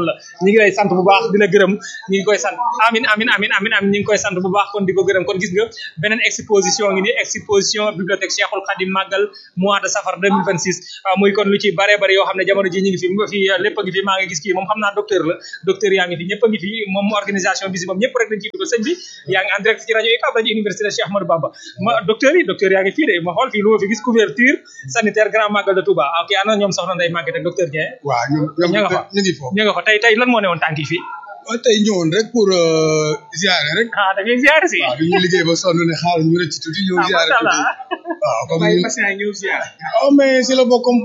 noonu la ñu ngi lay sant bu baax di la gërëm ñu ngi koy sant amin amin amin amin amin ñu ngi koy sant bu baax kon di ko gërëm kon gis nga beneen exposition ngi ni exposition bibliothèque Cheikhul Khadim Magal mois de safar 2026 ah, muy kon lu ci bare bare yoo xam ne jamono ji ñu ngi fi mu fi lépp a ngi fi maa ngi gis kii moom xam naa docteur la docteur yaa ngi fi ñëpp a ngi fi moom organisation bi si moom ñëpp rek dañ ciy dugal sëñ bi yaa ngi en direct ci rajo UCAB rajo université Cheikh Ahmadou Bamba ma docteur yi docteur yaa ngi fii de ma xool fii lu ma fi gis couverture sanitaire grand magal de Touba ok ana ñoom soxna Ndeye Maguette ak docteur Dieng waaw ñoom ñoom ña nga fa ñu ngi foofu ñu nga fa tey tey lan moo newoon tànk yi fii waaw tey ñëwoon rek pour ziare rek ah da ngay ziare si waaw dañuy liggéey ba sonn ne xaar ñu rëcc tuuti ñëw ah ziare macha allah tuuti waaw comme bàyyi ñu patient yi ñëw ziare oh mais si la bokk comme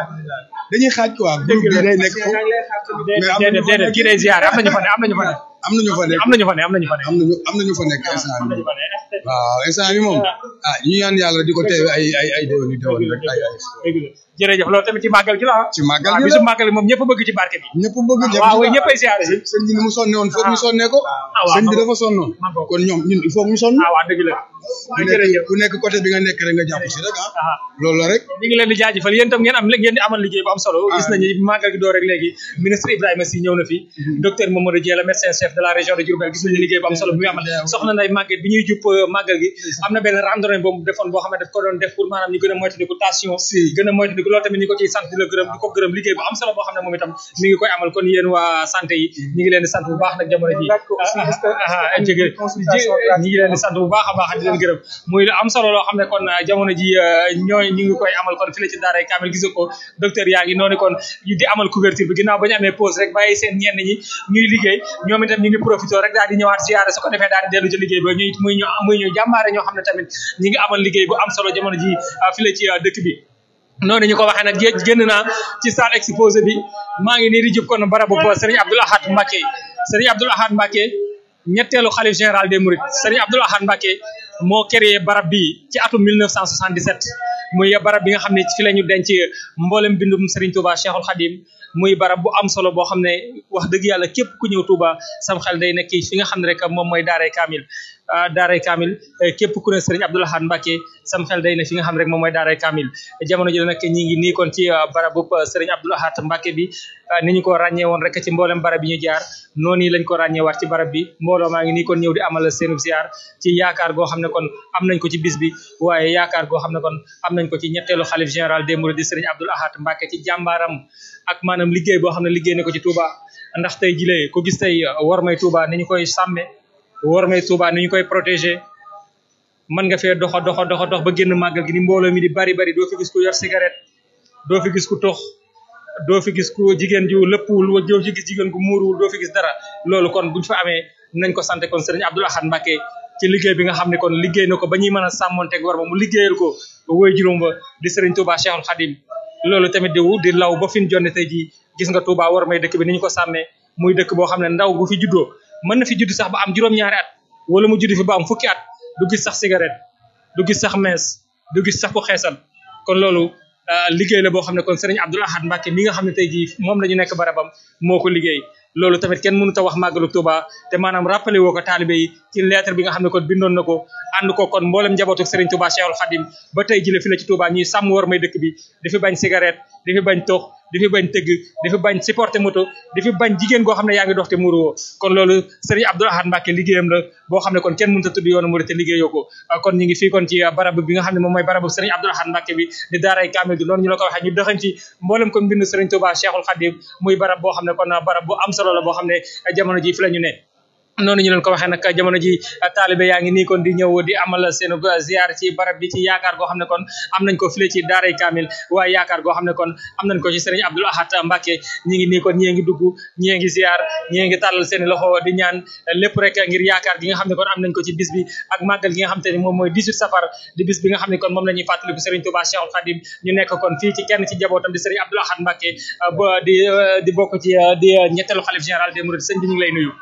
dañuy xaaj quoi groupe bi day nekk foofu mais am déedéet déedéet kii day ziare am nañu fa ne am nañu fa ne am nañu fa nekk am nañu fa ne am nañu fa ne am nañu am nañu fa nekk instant bi waaw instant bi moom ah ñu ñaan yàlla di ko teewe ay ay ay déwén yu déwén rek ay ay dëgg la jërëjëf loolu tamit ci màggal gi la ah ci màggal waaw gi bisu la màggal gi moom ñëpp bëgg ci barke bi ñëpp bëgg ñëpp waaw oui ñëppay ziare si sëñ bi ni mu sonne woon foog ñu sonnee ko ah waaw sëñ bi ma dafa sonnoon ma bokk. kon ñoom ñun il faut ñu sonn ah waaw dëgg la ku jërëjëf nekk ku nekk côté bi nga nekk rek nga jàpp si rek ah ah loolu la rek ñu ngi leen di jaajëfal yéen tam ngeen am ngeen di amal liggéey bu am solo gis nañu màggal gi door rek léegi ministre Ibrahima Sy ñëw na fi docteur Mamadou Dieng la médecin chef de la région de Diourbel gis nañu liggéey bu am solo bi muy amal soxna Ndeye Maguette bi ñuy jub màggal gi am na benn randonnée boobu defoon boo xam ne daf ko doon def pour maanaam ñu gën a moytandiku tension gën a moytandiku loolu tamit ñu ko ciy sant di la gërëm di ko gërëm liggéey bu am solo boo xam ne moom itam mi ngi koy amal kon yéen waa santé yi ñu ngi leen di sant bu baax nag jamono ji ah jege ñi ngi leen di sant bu baax a baax di leen gërëm muy lu am solo loo xam ne kon jamono ji ñooy ñu ngi koy amal kon fi la ci daaray kaamil gis nga ko docteur yaa ngi noonu kon di amal couverture bi ginnaaw ba ñu amee pause rek bàyyi seen ñenn ñi ñuy liggéey ñoom itam ñu ngi profité rek daal di ñëwaat ziyaare su ko defee daal di dellu ci liggéey ba ñuy muy ñu muy ñu jàmbaare ñoo xam ne tamit ñi ngi amal liggéey bu am solo jamono ji fi la ci dëkk bi noonu ñu ko waxee nag gé génn naa ci salle exposé bi maa ngi nii di jub kon barabu Serigne Abdoul Ahad Mbacké Serigne Abdoul Ahad Mbacké ñetteelu xalif général des Mourides Serigne Abdoul Ahad Mbacké moo créé barab bi ci atum 1977 muy barab bi nga xam ne fi la ñu denc mboolem bindum Serigne Touba Cheikhul Khadim muy barab bu am solo boo xam ne wax dëgg yàlla képp ku ñëw Touba sam xel day nekk fi nga xam ne rek moom mooy Daaray Kamil Daaray Kamil képp ku ne Serigne Abdoul Ahad Mbacké sam xel day ne fi nga xam ne rek moom mooy Daaray Kamil jamono ji nag ñi ngi nii kon ci barabu Serigne Abdoul Ahad Mbacké bi ni ñu ko ràññee woon rek ci mboolem barab yi ñu jaar noonu lañ ko ràññee waat ci barab bi mbooloo maa ngi nii kon ñëw di amal seen ziar ci yaakaar goo xam ne kon am nañ ko ci bis bi waaye yaakaar goo xam ne kon am nañ ko ci ñetteelu xalif général des Mourides di Serigne Abdoul Ahad Mbacké ci jàmbaaram ak maanaam liggéey boo xam ne liggéey na ko ci Touba ndax tey jilee ko gis tey war may Touba ni ñu koy sàmme war may Touba ni ñu koy protéger mën nga fee doxa doxa doxa dox ba génn màggal gi ni mbooloo mi di bari bari doo fi gis ku yor cigarette doo fi gis ku tox doo fi gis ku jigéen ju lëppwul wa doo fi gis jigéen gu muuruwul doo fi gis dara loolu kon buñ fa amee nañ ko sant kon Serigne Abdoul Ahad Mbacké ci liggéey bi nga xam ne kon liggéey na ko ba ñuy mën a sàmmonteeg war ma mu liggéeyal ko ba woy juróom ba di Serigne Touba Cheikhul Khadim loolu tamit di di law ba fi ñu jonne tey jii gis nga Touba war may dëkk bi ni ñu ko sàmmee muy dëkk boo xam ne ndaw bu fi juddoo mën na fi judd sax ba am juróom-ñaari at wala mu judd fi ba am fukki at du gis sax cigarette du gis sax mees du gis sax ku xeesal kon loolu liggéey la boo xam ne kon Serigne Abdoul Ahad Mbacké mi nga xam ne tey jii moom la ñu nekk barabam moo ko liggéey loolu tamit kenn mënut a wax màggalu Touba te maanaam rappelé woo ko taalibe yi ci lettre bi nga xam ne kon bindoon na ko ànd ko kon mboolem njabootu Serigne Touba Cheikhul Khadim ba tey jile fi la ci Touba ñuy sàmm war may dëkk bi di fi bañ cigarette di fi bañ tox di fi bañ tëgg di fi bañ supporter moto di fi bañ jigéen goo xam ne yaa ngi dox te muruwoo kon loolu Serigne Abdoul Ahad Mbacké liggéeyam la boo xam ne kon kenn mënut a tudd yoonu murid te liggéeyoo ko kon ñu ngi fii kon ci barab bi nga xam ne moom mooy barabu Serigne Abdoul Ahad Mbacké bi di daaray Kamil gi noonu ñu la ko waxee ñu doxañ ci mboolem kon mbind Serigne Touba Cheikhul Khadim muy barab boo xam ne kon barab bu am solo la boo xam ne jamono ji fi la ñu ne noonu ñu leen ko waxee nag jamono ji taalibe yaa ngi nii kon di ñëw di amal seen ziar ci barab bi ci yaakaar goo xam ne kon am nañ ko file ci daaray Kamil waaye yaakaar goo xam ne kon am nañ ko ci Serigne Abdoul Ahad Mbacké ñi ngi nii kon ñii ngi dugg ñii ngi ziar ñii ngi tàllal seen loxo di ñaan lépp rek ngir yaakaar gi nga xam ne kon am nañ ko ci bis bi ak màggal gi nga xam te ne moom mooy 18 safar di bis bi nga xam ne kon moom la ñuy fàttaliku Serigne Touba Cheikhul Khadim ñu nekk kon fii ci kenn ci njabootam di Serigne Abdoul Ahad Mbacké ba di di bokk ci di ñetteelu xalif général des Mourides sëñ bi ñu ngi lay nuyu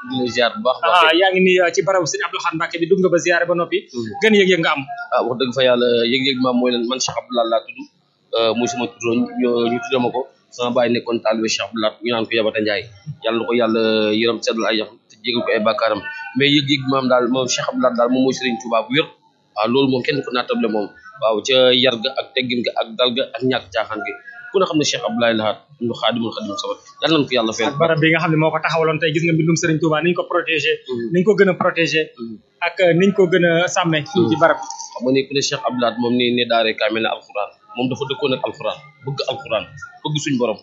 ah yaa ngi nii ci barabu Serigne Abdoul Ahad Mbacké bi dugg nga ba ziaré ba noppi gën yëg-yëg nga am ah wax dëgg fa yàlla yëg-yëg maam mooy leen man Cheikh Abdoul Ahad laa tudd muy sama tuddoo ñu tuddee ma ko sama baay nekkoon taalibe Cheikh Abdoul Ahad ñu naan ko Yabata Ndiaye yàlla na ko yàlla yërëm seddal ay yaxam te jégal ko ay bàkkaaram mais yëg-yëg maam daal moom Cheikh Abdoul Ahad daal moom mooy Serigne Touba bu wér waaw loolu moom kenn ko naatable moom waaw ca yar ga ak teggin ga ak dal ga ak ñàkk caaxaan gi ku ne xam ne Cheikh Abdoulaye Lahat ñu xaadimul xadim sabat yàlla nañ ko yàlla fayal ak barab bi nga xam ne moo ko taxawaloon tey gis nga mbindum Serigne Touba niñ ko protégé niñ ko gën a protégé ak niñ ko gën a sàmme fii ci barab xam nga ne ku ne Cheikh Abdou Lahad moom ni ne daaree kaamil na alquran moom dafa dëkkoon ak alquran bëgg alquran bëgg suñ borom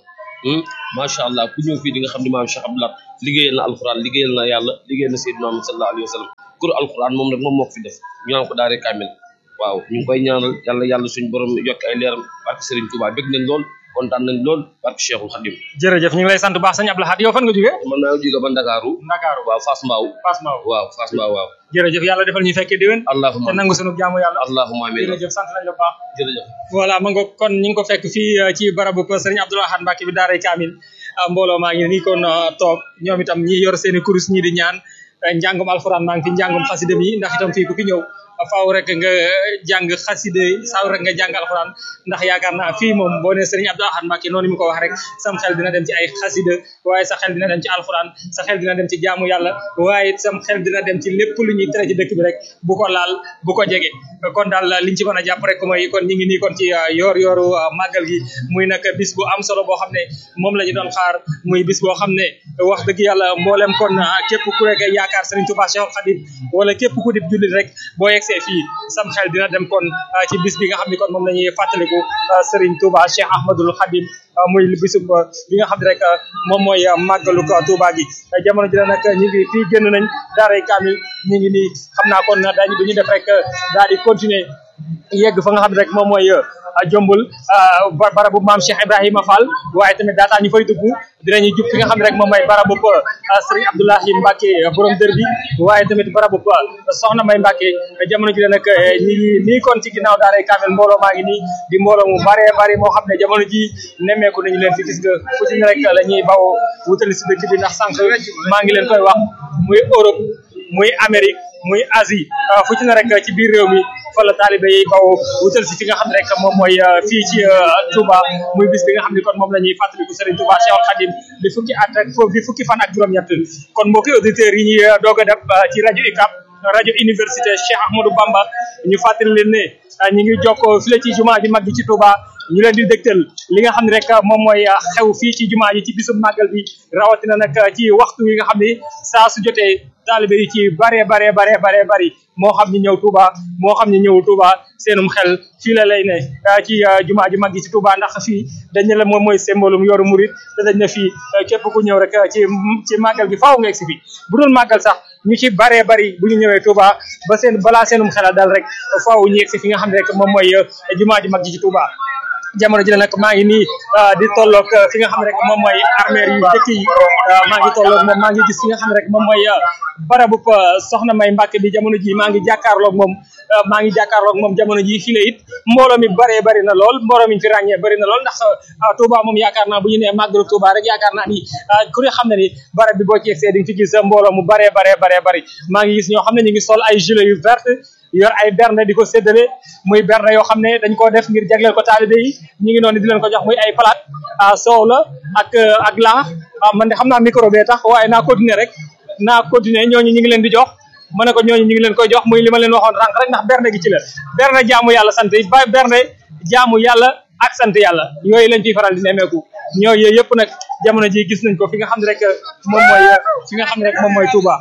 macha allah ku ñëw fii di nga xam ne maam Cheikh Abdou Lahad liggéeyal na alquran liggéeyal na yàlla liggéeyal na Seydina Muhammad sallallahu alayhi wa sallam kur alquran moom nag moom moo ko fi def ñu naan ko daaree kaamil waaw ñu ngi koy ñaanal yàlla yàlla suñ borom yokk ay leeram barke Serigne Touba bëgg nañ lool kontaan nañ lool barke Cheikhul Khadim jërëjëf ñu ngi lay sant bu baax sëñ Abdou Lahad yow fan nga jógee man maa ngi jóge ba Ndakaaru Ndakaaru waaw Fass Mbao Fass Mbao waaw Fass Mbao waaw jërëjëf yàlla defal ñu fekkee déwén allahumma te nangu sunu jaamu yàlla allahumma amiin jërëjëf sant nañ la bu baax jërëjëf voilà ma nga kon ñu ngi ko fekk fii ci barabu Serigne Abdou Lahad Mbacké bi daaray Kamil mbooloo maa ngi nii kon toog ñoom itam ñi yor seeni kurus ñi di ñaan njàngum alxuraan maa ngi fi njàngum xasida mi ndax itam fii ku fi ñëw faaw rek nga jàng xaside faaw rek nga jàng alxuraan ndax yaakaar naa fii moom boo nee Serigne Abdou Lahad Mbacké noonu mi ko wax rek sam xel dina dem ci ay xaside waaye sa xel dina dem ci alxuraan sa xel dina dem ci jaamu yàlla waaye sam xel dina dem ci lépp lu ñuy tere ci dëkk bi rek bu ko laal bu ko jege kon daal liñ ci mën a jàpp rek mooy kon ñu ngi nii kon ci yoor yooru màggal gi muy nag bis bu am solo boo xam ne moom la ñu doon xaar muy bis boo xam ne wax dëgg yàlla mboolem kon képp ku rek yaakaar Serigne Touba Cheikh Khadim wala képp ku dib jullit rek boo yegsee fii sam xel dina dem kon ci bis bi nga xam ne kon moom la ñuy fàttaliku Serigne Touba Cheikh Ahmadul Khadim muy bisu bi nga xam ne rek moom mooy màggalu Touba gi jamono ji la nag ñu ngi fii génn nañ daaray Kamil ñu ngi nii xam naa kon daañu du ñu def rek daal di continuer yegg fa nga xam ne rek moom mooy jombul barabu maam Cheikh Ibrahima Fall waaye tamit daataa ñu fay dugg dinañu jub fi nga xam ne rek moom mooy barabu Serigne Abdoulahi Mbacké borom dër bi waaye tamit barabu soxna May Mbacké jamono ji la nag ñi ngi nii kon ci ginnaaw daaray Kamil mbooloo maa ngi nii di mbooloo mu bare bari moo xam ne jamono ji nemmeeku nañu leen fi gis nga fu ci ne rek la ñuy bawoo wutali si dëkk bi ndax sànq maa ngi leen koy wax muy Europe muy Amérique muy Asie fu ci ne rek ci biir réew mi fa la taalibe yi baw wutal si fi nga xam ne rek moom mooy fii ci Touba muy bis bi nga xam ne kon moom la ñuy fàttaliku Serigne Touba Cheikh Khadim di fukki at ak di fukki fan ak juróom-ñett kon mbokki auditeurs yi ñuy doog a def ci rajo UCAB rajo université Cheikh Ahmadou Bamba ñu fàttali leen ne ñu ngi jokkoo fii la ci jumaa ji mag ji ci Touba ñu leen di dégtal li nga xam ne rek moom mooy xew fii ci jumaa ji ci bisub màggal bi rawatina nag ci waxtu wi nga xam ne saa su jotee taalibe yi ci bare bare bare bare bari moo xam ni ñëw Touba moo xam ni ñëwul Touba seenum xel fii la lay ne ci jumaa ji mag ji ci Touba ndax fii dañ ne la moom mooy symbolum yoru murit te dañ ne fii képp ku ñëw rek ci ci màggal gi faaw nga egsi fi bu dul màggal sax ñu ci baree bari bu ñu ñëwee Touba ba seen balaa seenum xelal dal rek faaw ñu egsi fi nga xam ne rek moom mooy jumaa ji mag ji ci Touba jamono ji nag maa ngi nii di tolloog fi nga xam ne rek moom mooy armeer yu dëkk yi maa ngi tolloog moom maa ngi gis fi nga xam ne rek moom mooy barabu soxna May Mbacké bi jamono ji maa ngi jàkkaarloog moom maa ngi jàkkaarloog moom jamono ji fii la it mbooloo mi baree bari na lool mbooloo mi fi ràññee bari na lool ndax Touba moom yaakaar naa bu ñu nee màggalu Touba rek yaakaar naa ni ku ne xam ne ni barab bi boo ci yegsee di nga fi gis mbooloo mu baree baree baree bari maa ngi gis ñoo xam ne ñu ngi sol ay gilet yu vert yor ay berne di ko séddale muy berne yoo xam ne dañ koo def ngir jagleel ko taalibe yi ñu ngi noonu di leen ko jox muy ay palaat soow la ak ak laax man de xam naa micro bee tax waaye naa continuer rek naa continuer ñooñu ñu ngi leen di jox ma ne ko ñooñu ñu ngi leen koy jox muy li ma leen waxoon rànq rek ndax berne gi ci la berne jaamu yàlla sant ba berne jaamu yàlla ak sant yàlla yooyu lañ fiy faral di nemmeeku ñoo yooyu yëpp nag jamono ji gis nañ ko fi nga xam ne rek moom mooy fi nga xam ne rek moom mooy Touba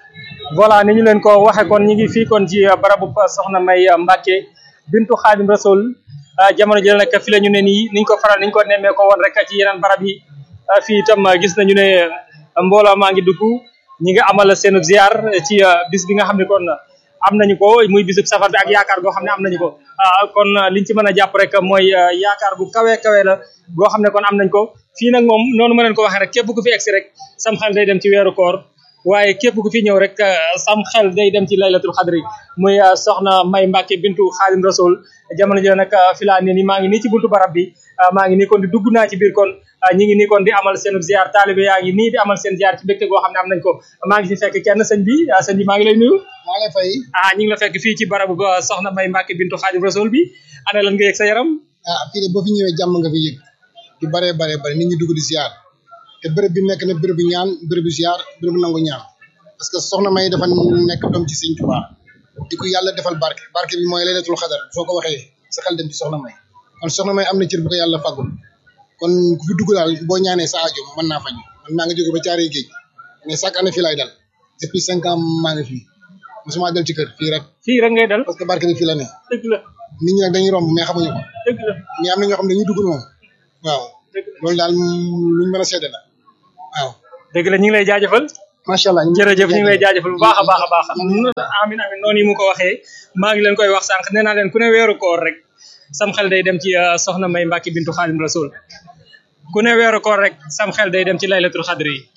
voilà ni ñu leen ko waxee kon ñu ngi fii kon ci barabu soxna May Mbacké bintu Xaadim Rasul jamono ji nag fi la ñu ne nii niñ ko faral niñ ko nemmee ko woon rek ci yeneen barab yi fii itam gis nañu ne mbooloo maa ngi dugg ñi nga amal seen ziar ci bis bi nga xam ne kon am nañu ko muy bisub safar bi ak yaakaar goo xam ne am nañu ko kon liñ ci mën a jàpp rek mooy yaakaar gu kawe kawe la goo xam ne kon am nañ ko fii nag moom noonu ma leen ko waxee rek képp ku fi egsi rek sam xel day dem ci weeru koor waaye képp ku fi ñëw rek sam xel day dem ci laylatul xadri muy soxna May Mbacké bintu Xaadim Rasul jamono ji nag fi laa ne ni maa ngi nii ci buntu barab bi maa ngi nii kon di dugg naa ci biir kon ñi ngi nii kon di amal seen ziar taalibe yaa ngi nii di amal seen ziar ci mbégte goo xam ne am nañ ko maa ngi fi fekk kenn sëñ bi sëñ bi maa ngi lay nuyu maa lay fay ah ñi ngi la fekk fii ci barabu soxna May Mbacké bintu Xaadim Rasul bi ana lan nga yëg sa yaram ah fii de boo fi ñëwee jàmm nga fi yëg yu baree baree bare nit ñi dugg di ziar te bërëb bi nekk na bërëb bi ñaan bërëb bi ziar bërëb bi nangu ñaan parce que soxna May dafa nekk doom ci sëñ Tuubaa di ko yàlla defal barke barke bi mooy laylatul xadar soo ko waxee sa xel dem ci soxna May kon soxna May am na cër bu ko yàlla fàggul kon ku fi dugg daal boo ñaanee sa aajo mën naa faj man maa ngi jóge ba caaree géej mais chaque année fii laay dal depuis cinq ans maa ngi fii mosuma dal ci kër fii rek fii rek ngay dal parce que barke bi fii la ne dëgg la nit ñi nag dañuy romb mais xamuñu ko dëgg la mais am na ñoo xam ne dañuy dugg moom waaw loolu daal luñ mën a seede la waaw dëgg la ñu ngi lay jaajëfal macha allah jërëjëf ñu ngi lay jaajëfal bu baax a baax a baax amin amin noonu yi mu ko waxee maa ngi leen koy wax sànq nee naa leen ku ne weeru koor rek sam xel day dem ci soxna May Mbacke bintu Xaadim Rasul ku ne weeru koor rek sam xel day dem ci laylatul xadri yi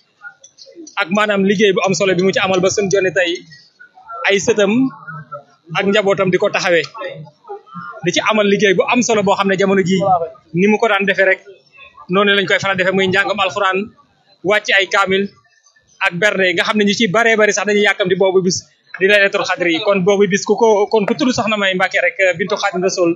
ak maanaam liggéey bu am solo bi mu ci amal ba suñ jonni tey ay sëtam ak njabootam di ko taxawee di ci amal liggéey bu am solo boo xam ne jamono jii ni mu ko daan defee rek noonu lañ koy faral defee muy njàngam alxuraan wàcc ay kaamil ak berne nga xam ne ñu ci baree bari sax dañuy yàkkamti boobu bis di laylatul xadri yi kon boobu bis ku ko kon ku tudd soxna May Mbacke rek bintu Xaadim Rasul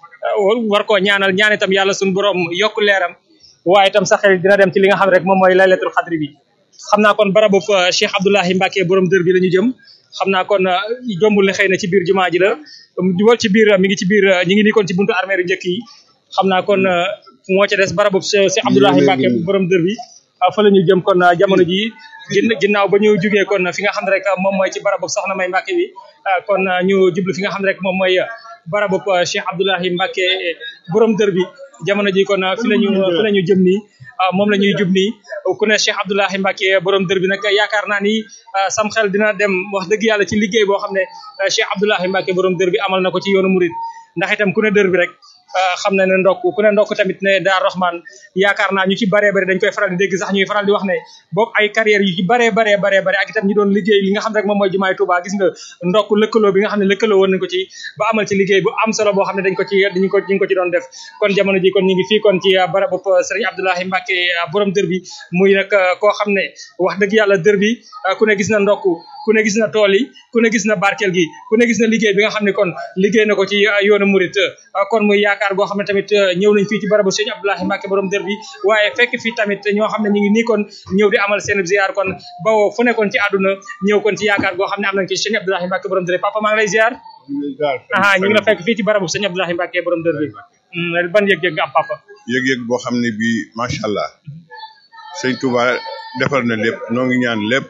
war koo ñaanal ñaan itam yàlla suñu borom yokk leeram waaye itam sa xel dina dem ci li nga xam rek moom mooy laylatul xadri bi xam naa kon barabu Cheikh Abdoulahi Mbacke borom dër bi la ñu jëm xam naa kon jombul ne xëy na ci biir jumaa ji la wal ci biir mi ngi ci biir ñi ngi nii kon ci buntu armée yu njëkk yi xam naa kon moo ca des barabu Cheikh Abdoulahi Mbacke borom dër bi fa la ñu jëm kon jamono ji ginnaaw ba ñu jugee kon fi nga xam ne rek moom mooy ci barabu soxna May Mbacke bi kon ñu jublu fi nga xam ne rek moom mooy barabu Cheikh Abdoulahi Mbacke borom dër bi jamono ji kon fi la ñu fi la ñu jëm nii moom la ñuy jub nii ku ne Cheikh Abdoulahi Mbacke borom dër bi nag yaakaar naa ni sam xel dina dem wax dëgg yàlla ci liggéey boo xam ne Cheikh Abdoulahi Mbacke borom dër bi amal na ko ci yoonu murid ndax itam ku ne dër bi rek xam na ne ndokk ku ne ndokk tamit ne daar Rahman yaakaar naa ñu ci baree bari dañ koy faral di dégg sax ñuy faral di wax ne boog ay carrière yu ci baree baree baree bari ak itam ñi doon liggéey li nga xam rek moom mooy jumaay Touba gis nga ndokk lëkkaloo bi nga xam ne lëkkaloo woon nañ ko ci ba amal ci liggéey bu am solo boo xam ne dañ ko ci dañ ko ñu ko ci doon def kon jamono ji kon ñu ngi fii kon ci barabu Serigne Abdoulahi Mbacke borom dër bi muy nag koo xam ne wax dëgg yàlla dër bi ku ne gis na ndokk ku ne gis na tool yi ku ne gis na barkeel gi ku ne gis na liggéey bi nga xam ne kon liggéey na ko ci yoonu murit kon muy yaakaar goo xam ne tamit ñëw nañ fii ci barabu sëñ Abdoulahi Mbacke borom dër bi waaye fekk fii tamit ñoo xam ne ñu ngi nii kon ñëw di amal seen ziar kon bawoo fu nekkoon ci àdduna ñëw kon ci yaakaar goo xam ne am nañ ci sëñ Abdoulahi Mbacke borom dër bi papa maa ngi lay ziar aha ñu ngi la fekk fii ci barabu sëñ Abdoulahi Mbacke borom dër bi ban yëg-yëg nga am papa yëg-yëg boo xam ne bii macha allah sëñ Touba defar na lépp noo ngi ñaan lépp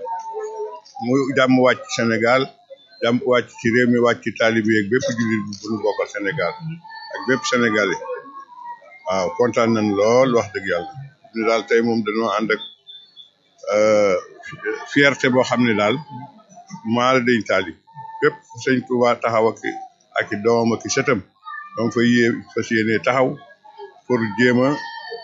mu jàmm wàcc Sénégal jàmm wàcc ci réew mi wàcc ci taalibe yeeg bépp jullit bu ñu bokkal Sénégal ak bépp Sénégalais waaw kontaan nañ lool wax dëgg yàlla ñu daal tey moom dañoo ànd ak fierté boo xam ne daal maa la dañ taali bépp sëñ Touba taxaw ak ak i doomam ak i sëtam donc fa yée fas yéene taxaw pour jéem a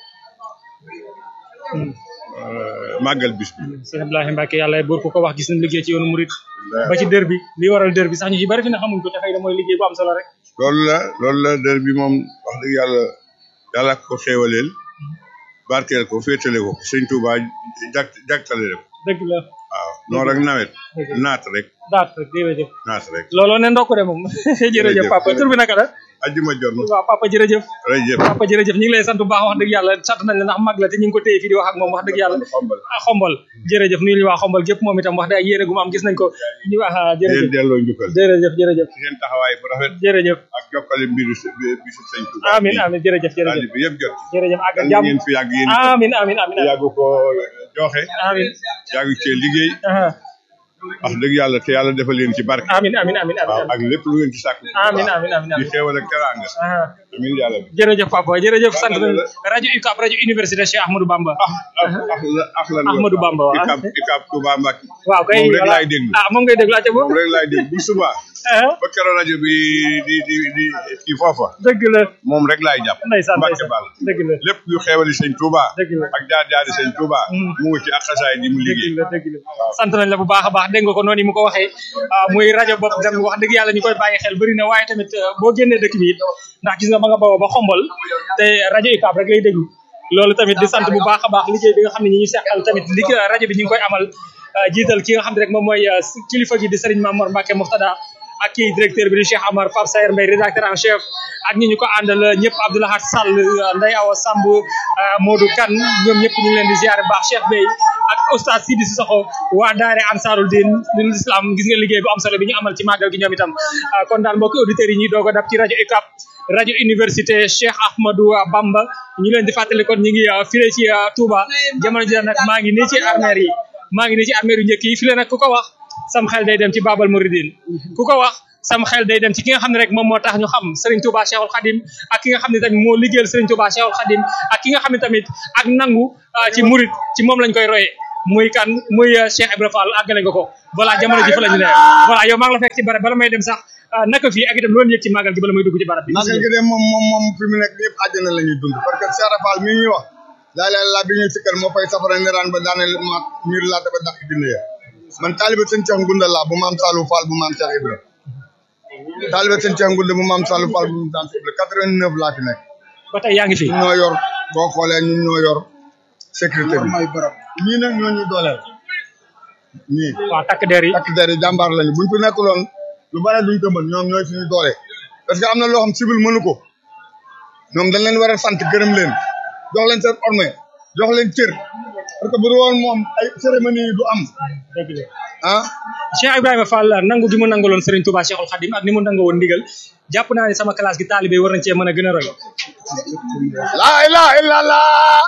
màggal bis bi sëñ Abdoulahi Mbacke yàlla buur ku ko wax gis nañ liggéey ci yoonu murit ba ci dër bi li waral dër bi sax ñu ci bari fi ne xamuñ ko te xëy na mooy liggéey bu am solo rek loolu la loolu la dër bi moom wax dëgg yàlla yàlla ko xéewaleel barkeel ko féetale ko sëñ Touba jag jagtale ko dëgg la waaw noonu rek nawet naat rek daat rek jërëjëf naat rek looloo ne ndokk de moom jërëjëf papa tur bi naka la ajjuma jot na waaw papa jërëjëf jërëjëf papa jërëjëf ñu ngi lay sant bu baax wax dëgg yàlla sant nañ la ndax mag la te ñu ngi ko téye fii di wax ak moom wax dëgg yàlla ah xombal jërëjëf nuyu ñu waa xombal gépp moom itam wax dëgg yéene gu mu am gis nañ ko ñu wax jërëjëf leen delloo njukkal jërëjëf jërëjëf ci seen taxawaay bu rafet jërëjëf ak jokkale mbiru bisu sëñ Touba amin amin jërëjëf jërëjëf bi yëpp jot jërëjëf ak yàlla jàmm ngeen fi yàgg yéen amin amin amin yàgg ko joxe amin yàgg cee liggéey wax dëgg yàlla te yàlla defal leen ci barke amin amin amin waaw ak lépp lu ngeen ci sàkk amin amin amin di xéewal ak teraanga amin yàlla bi jërëjëf papa jërëjëf sant nañ rajo UCAB rajo université Cheikh Ahmadou Bamba ak lan Ahmadou Bamba waaw ikab ikab Touba Mbacke waaw kay moom rek voilà. laay déglu ah moom ngay déglu acca moom boobu rek laay déglu bu suba ba keroog rajo bi di di di kii foofa dëgg la moom rek laay jàpp ndeysaan Mbacke ndeysaan Ball dëgg la lépp yu xeewali sëñ Touba dëgg la ak jaar jaari sëñ Touba mu ngi ci ak xasaay di mu liggéey dëgg la dëgg la sant nañ la bu baax a baax dégg nga ko noonu mu ko waxee ah, muy rajo bopp dem wax dëgg yàlla ñu koy bàyyi xel bëri na waaye tamit euh, boo génnee dëkk bi it ndax gis nga ba nga bawoo ba xombal te rajo UCAB rek lay déglu loolu tamit di sant bu baax a baax liggéey bi nga xam ne ñi ñu seqal tamit liggéey rajo bi ñu ngi koy amal euh, jiital ki nga xam ne rek moom mooy euh, kilifa gi di Serigne Mamour Mbacke Mouftada ak kii directeur bi di Cheikh Amar Pape Sayer Mbaye rédacteur en chef ak ñi ñu ko àndal ñëpp Abdoulahat Sall Ndeye Awa Samb Modou Kane ñoom ñëpp ñu ngi leen di ziare baax Cheikh Bey ak oustaz Sidi Sissoko waa daare Ansarul Din lil islam gis nga liggéey bu am solo bi ñu amal ci màggal gi ñoom itam kon daal mbokki auditeurs yi ñuy doog a dab ci rajo UCAB rajo université Cheikh Ahmadou Bamba ñu leen di fàttali kon ñu ngi file ci Touba jamono ji nag maa ngi nii ci armeer yi maa ngi nii ci armeer yu njëkk yi file nag ku ko wax sam xel day dem ci Babal Mouridine ku ko wax sam xel day dem ci ki nga xam ne rek moom moo tax ñu xam Serigne Touba Cheikhul Khadim ak ki nga xam ne tamit moo liggéeyal Serigne Touba Cheikhul Khadim ak ki nga xam ne tamit ak nangu ci murid ci moom lañ koy royee muy kan muy Cheikh Ibrahima Fall àggale nga ko voilà jamono ji fa la ñu ne voilà yow maa ngi la fekk ci barab bala may dem sax naka fii ak itam loolu yëg ci màggal gi bala may dugg ci barab bi màggal gi de moom moom moom fi mu nekk ñëpp àjjana la ñuy dund parce que Cheikh Rafal mi ñuy wax laa leen laa bi ñuy sikkal moo fay safara niraan ba daane ma miir laata ba dàq dina ya man taaliba sëñ Cheikh Ngunda laa bu maam Salou Fall bu maam Cheikh Ibra taaliba sëñ Cheikh Ngunda bu maam Salou Fall bu maam Cheikh Ibra quatre-vingt-neuf laa fi nekk ba tey yaa ngi fi ñoo yor boo xoolee ñun ñoo yor sécurité bi may barab ñii nag ñoo ñu dooleel ñii waaw takk der yi takk der yi jàmbaar lañu buñ fi nekkuloon lu bare duñ ko mën ñoom ñooy suñu doole parce que am na loo xam civil mënu ko ñoom dañ leen war a sant gërëm leen jox leen seen orme jox leen cër parce que bu dul woon moom ay cérémonie yi du am dëgg la ah Cheikh Ibrahima Fall nangu gi mu nangaloon Serigne Touba Cheikhul Khadim ak ni mu nangoo woon ndigal jàpp naa ne sama classe gi taalibe war nañ cee mën a gën a roy laa ilaha illallah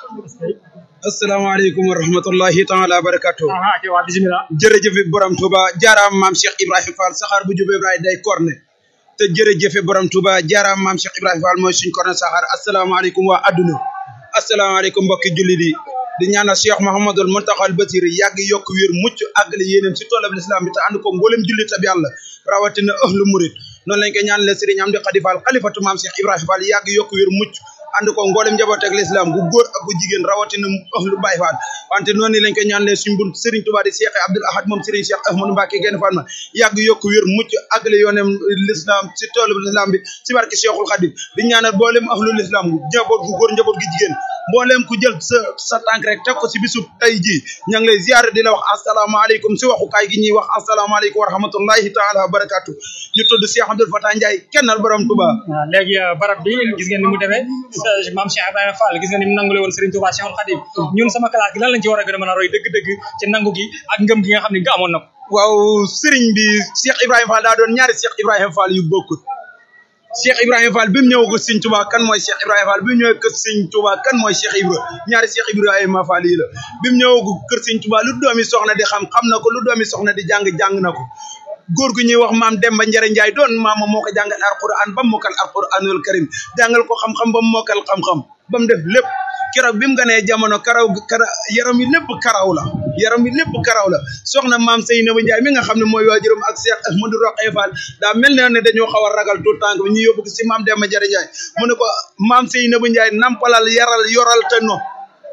asalaamaaleykum wa rahmatullahi taala wa barakatuh waa bismillah jërëjëfe borom Touba jaaraam maam Cheikh Ibrahima Fall saxaar bu jubee Ibrahima day korne te jërëjëfe borom Touba jaaraam maam Cheikh Ibrahima Fall mooy suñ korne saxaar asalaamaaleykum waa adduna asalaamaaleykum mbokki jullit yi di ñaanal Cheikh Mouhamadul Muntaxal Basir yàgg yokk wér mucc àggale yéenam si toolab l'islam bi te ànd ko mboolem jullit ab yàlla rawatina ahlu murid noonu lañ ko ñaanalee Serigne Amdi Khady Fall xalifatu maam Cheikh Ibrahima Fall yàgg yokk wér mucc ànd ko mboolem njaboot ak l'islam gu góor ak gu jigéen rawatina ahlu Baye Fall wante noonu lañ ko ñaanalee suñ bunt Serigne Touba di Cheikh Abdoul Ahad moom Serigne Cheikh Ahmadou Mbacké genn Fall ma yàgg yokk wér mucc àggale yoonem l'islam si toolab l'islam bi si barke Cheikhul Khadim di ñaanal mboolem ahlu l'islam njaboot gu góor njaboot gu jigéen mboolem ku jël sa sa tànk rek teg ko si bisub tey jii ña ngi lay ziare di la wax asalaamaaleykum si waxukaay gi ñuy wax asalaamaaleykum wa rahmatullahi taala wa barakatu ñu tudd Cheikh Abdoul Fatah Ndiaye kennal borom Touba waaw léegi barab bi gis ngeen ni mu demee maam Cheikh Ibrahima Fall gis ngeen ni mu nangule woon Serigne Touba Cheikhul Khadim ñun sama classe gi lan lañ ci war a gën a mën a roy dëgg-dëgg ci nangu gi ak ngëm gi nga xam ne nga amoon na ko waaw Serigne bi Cheikh Ibrahima Fall daa doon ñaari Cheikh Ibrahima Fall yu bokkut Cheikh Ibrahima Fall bi mu ñëw ko Serigne Touba kan mooy Cheikh Ibrahima Fall bi mu ñëw kër Serigne Touba kan mooy Cheikh Ibra ñaari Cheikh Ibrahima Fall yi la bi mu ñëw ko kër Serigne Touba lu doomi soxna di xam xam na ko lu doomi soxna di jàng jàng na ko góor gu ñuy wax maam Demba Njare Njaay doon maama moo ko jàngal alquran ba mu mokkal alquranul karim jàngal ko xam-xam ba mu mokkal xam-xam ba mu def lépp keroog bi mu ganee jamono karaw kara yaram yi lépp karaw la yaram yi lépp karaw la soxna maam Seynaba Njaay mi nga xam ne mooy waajuram ak Cheikh Ahmadou Roqee Fall daa mel ne ne dañoo xaw a ragal tout tànk bi ñu yóbbu ko si maam Demba Njare Njaay mu ne ko maam Seynaba Njaay nampalal yaral yoral te no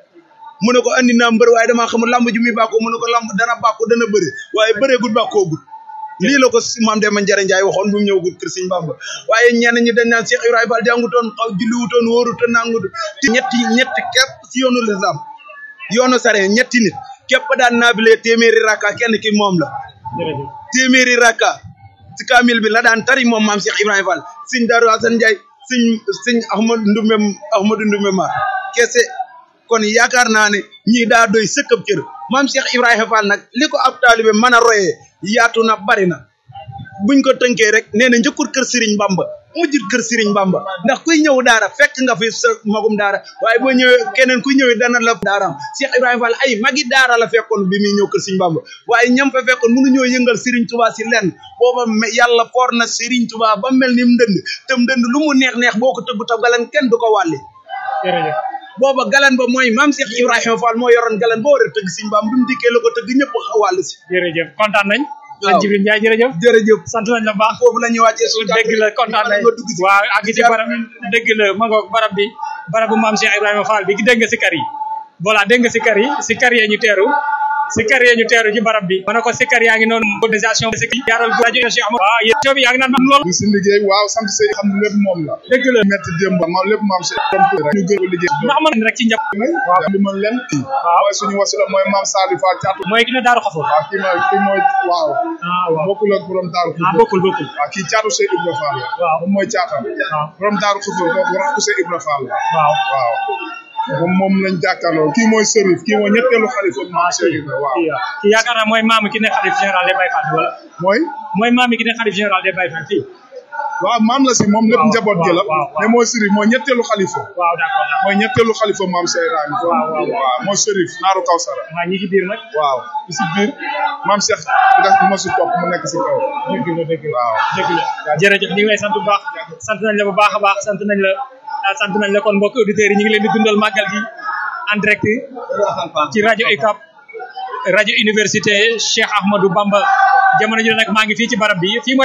mu ne ko andi naa mbër waaye damaa xamul lamb ju muy bàkkoo mu ne ko lamb dana bàkku dana bëri waaye bëreegul bàkkoogul lii la ko maam Demba Njare Njaay waxoon bu mu ñëw kër Sëñ Bamba waaye ñenn ñi dañ naan Cheikh Ibrahima Fall jàngutoon xaw julliwutoon wóorutoon nangut ñetti ñetti képp si yoonu lislam yoonu sare ñetti nit képp daan naafile téeméeri rakka kenn ki moom la téeméeri rakka si kaamil bi la daan tari moom maam Cheikh Ibrahima Fall sëñ Daaru Asan Njaay sëñ sëñ Ahmadu Ndumbe Ahmadu Ndumbe ma kese kon yaakaar naa ne ñii daa doy sëkkab cër maam Cheikh Ibrahima Fall nag li ko ab taalibe mën a royee yaatu na bari na buñ ko tënkee rek nee na njëkkul kër Serigne Bamba mujjul kër Serigne Bamba ndax kuy ñëw daara fekk nga fi sa magum daara waaye boo ñëwee keneen kuy ñëwee dana la daaraam Cheikh Ibrahima Fall ay magi daara la fekkoon bi muy ñëw kër Serigne Bamba waaye ñam fa fekkoon mënu ñoo yëngal Serigne Touba si lenn booba yàlla foor na Serigne Touba ba mel ni mu dënd te mu dënd lu mu neex neex boo ko tëggu taw galan kenn du ko wàlli booba galan ba mooy maam Cheikh Ibrahima Fall moo yoroon galan boo war a tëgg Serigne Bamba bi mu dikkee la ko tëgg ñëpp wàll si jërëjëf kontaan nañ waaw sëñ Jibril Ndiaye jërëjëf jërëjëf sant nañ la baax foofu la ñuy wàccee suñu dégg la kontaan nañ waaw ak ci barab dégg la ma ngoog barab bi barabu maam Cheikh Ibrahima Fall bi dégg nga si kar yi voilà dégg nga si kar yi si kar yee ñu teeru sikkar yee ñu teeru ci barab bi ma ne ko sikkar yaa ngi noonu organisation bi sikki yaaral gu rajo Cheikh Ahmadou waaw yéen bi yaa ngi naan mam lool di si liggéey waaw sant sëy xam ne lépp moom la dëgg la metti démb ma lépp maam si rek ñu gën ko liggéey ndax man rek ci njab waaw li mën leen kii mooy suñu wasila mooy maam Saliou Fall caatu mooy ki ne daaru xafoor waaw kii mooy kii mooy waaw ah waaw bokkul ak borom daaru ah bokkul bokkul waaw kii caatu Sey Ibra Fall la waaw moom mooy caatam borom daaru xafoor kooku rakku Sey Ibra Fall la waaw waaw moom moom lañ jàkkaarloo kii mooy Serif kii mooy ñetteelu xalifa maam Sey Ibra waaw kii yaakaar naa mooy maamu ki ne xalif général des Baye Fall wala mooy mooy maamu ki ne xalif général des Baye Fall fii waaw maam la si moom lépp njaboot gi la waaw, waaw. mais mooy Serif mooy ñetteelu xalifa waaw d'accord d'accord mooy ñetteelu xalifa maam Sey Ibrahima waaw, waaw. waaw mooy Serif naaru Kawsara waaw ñi ci biir nag waaw ci si biir maam Cheikh nga ma si topp mu nekk si kaw dëgg la dëgg la waaw dëgg la jërëjëf ñu ngi lay sant bu baax sant nañ la bu baax a baax sant nañ la ah, sant nañ la kon mbokk auditeurs yi ñu ngi leen di dundal màggal gi en direct ci rajo UCAB rajo université Cheikh Ahmadou Bamba jamono ji nag maa ngi fii ci barab bi fii mooy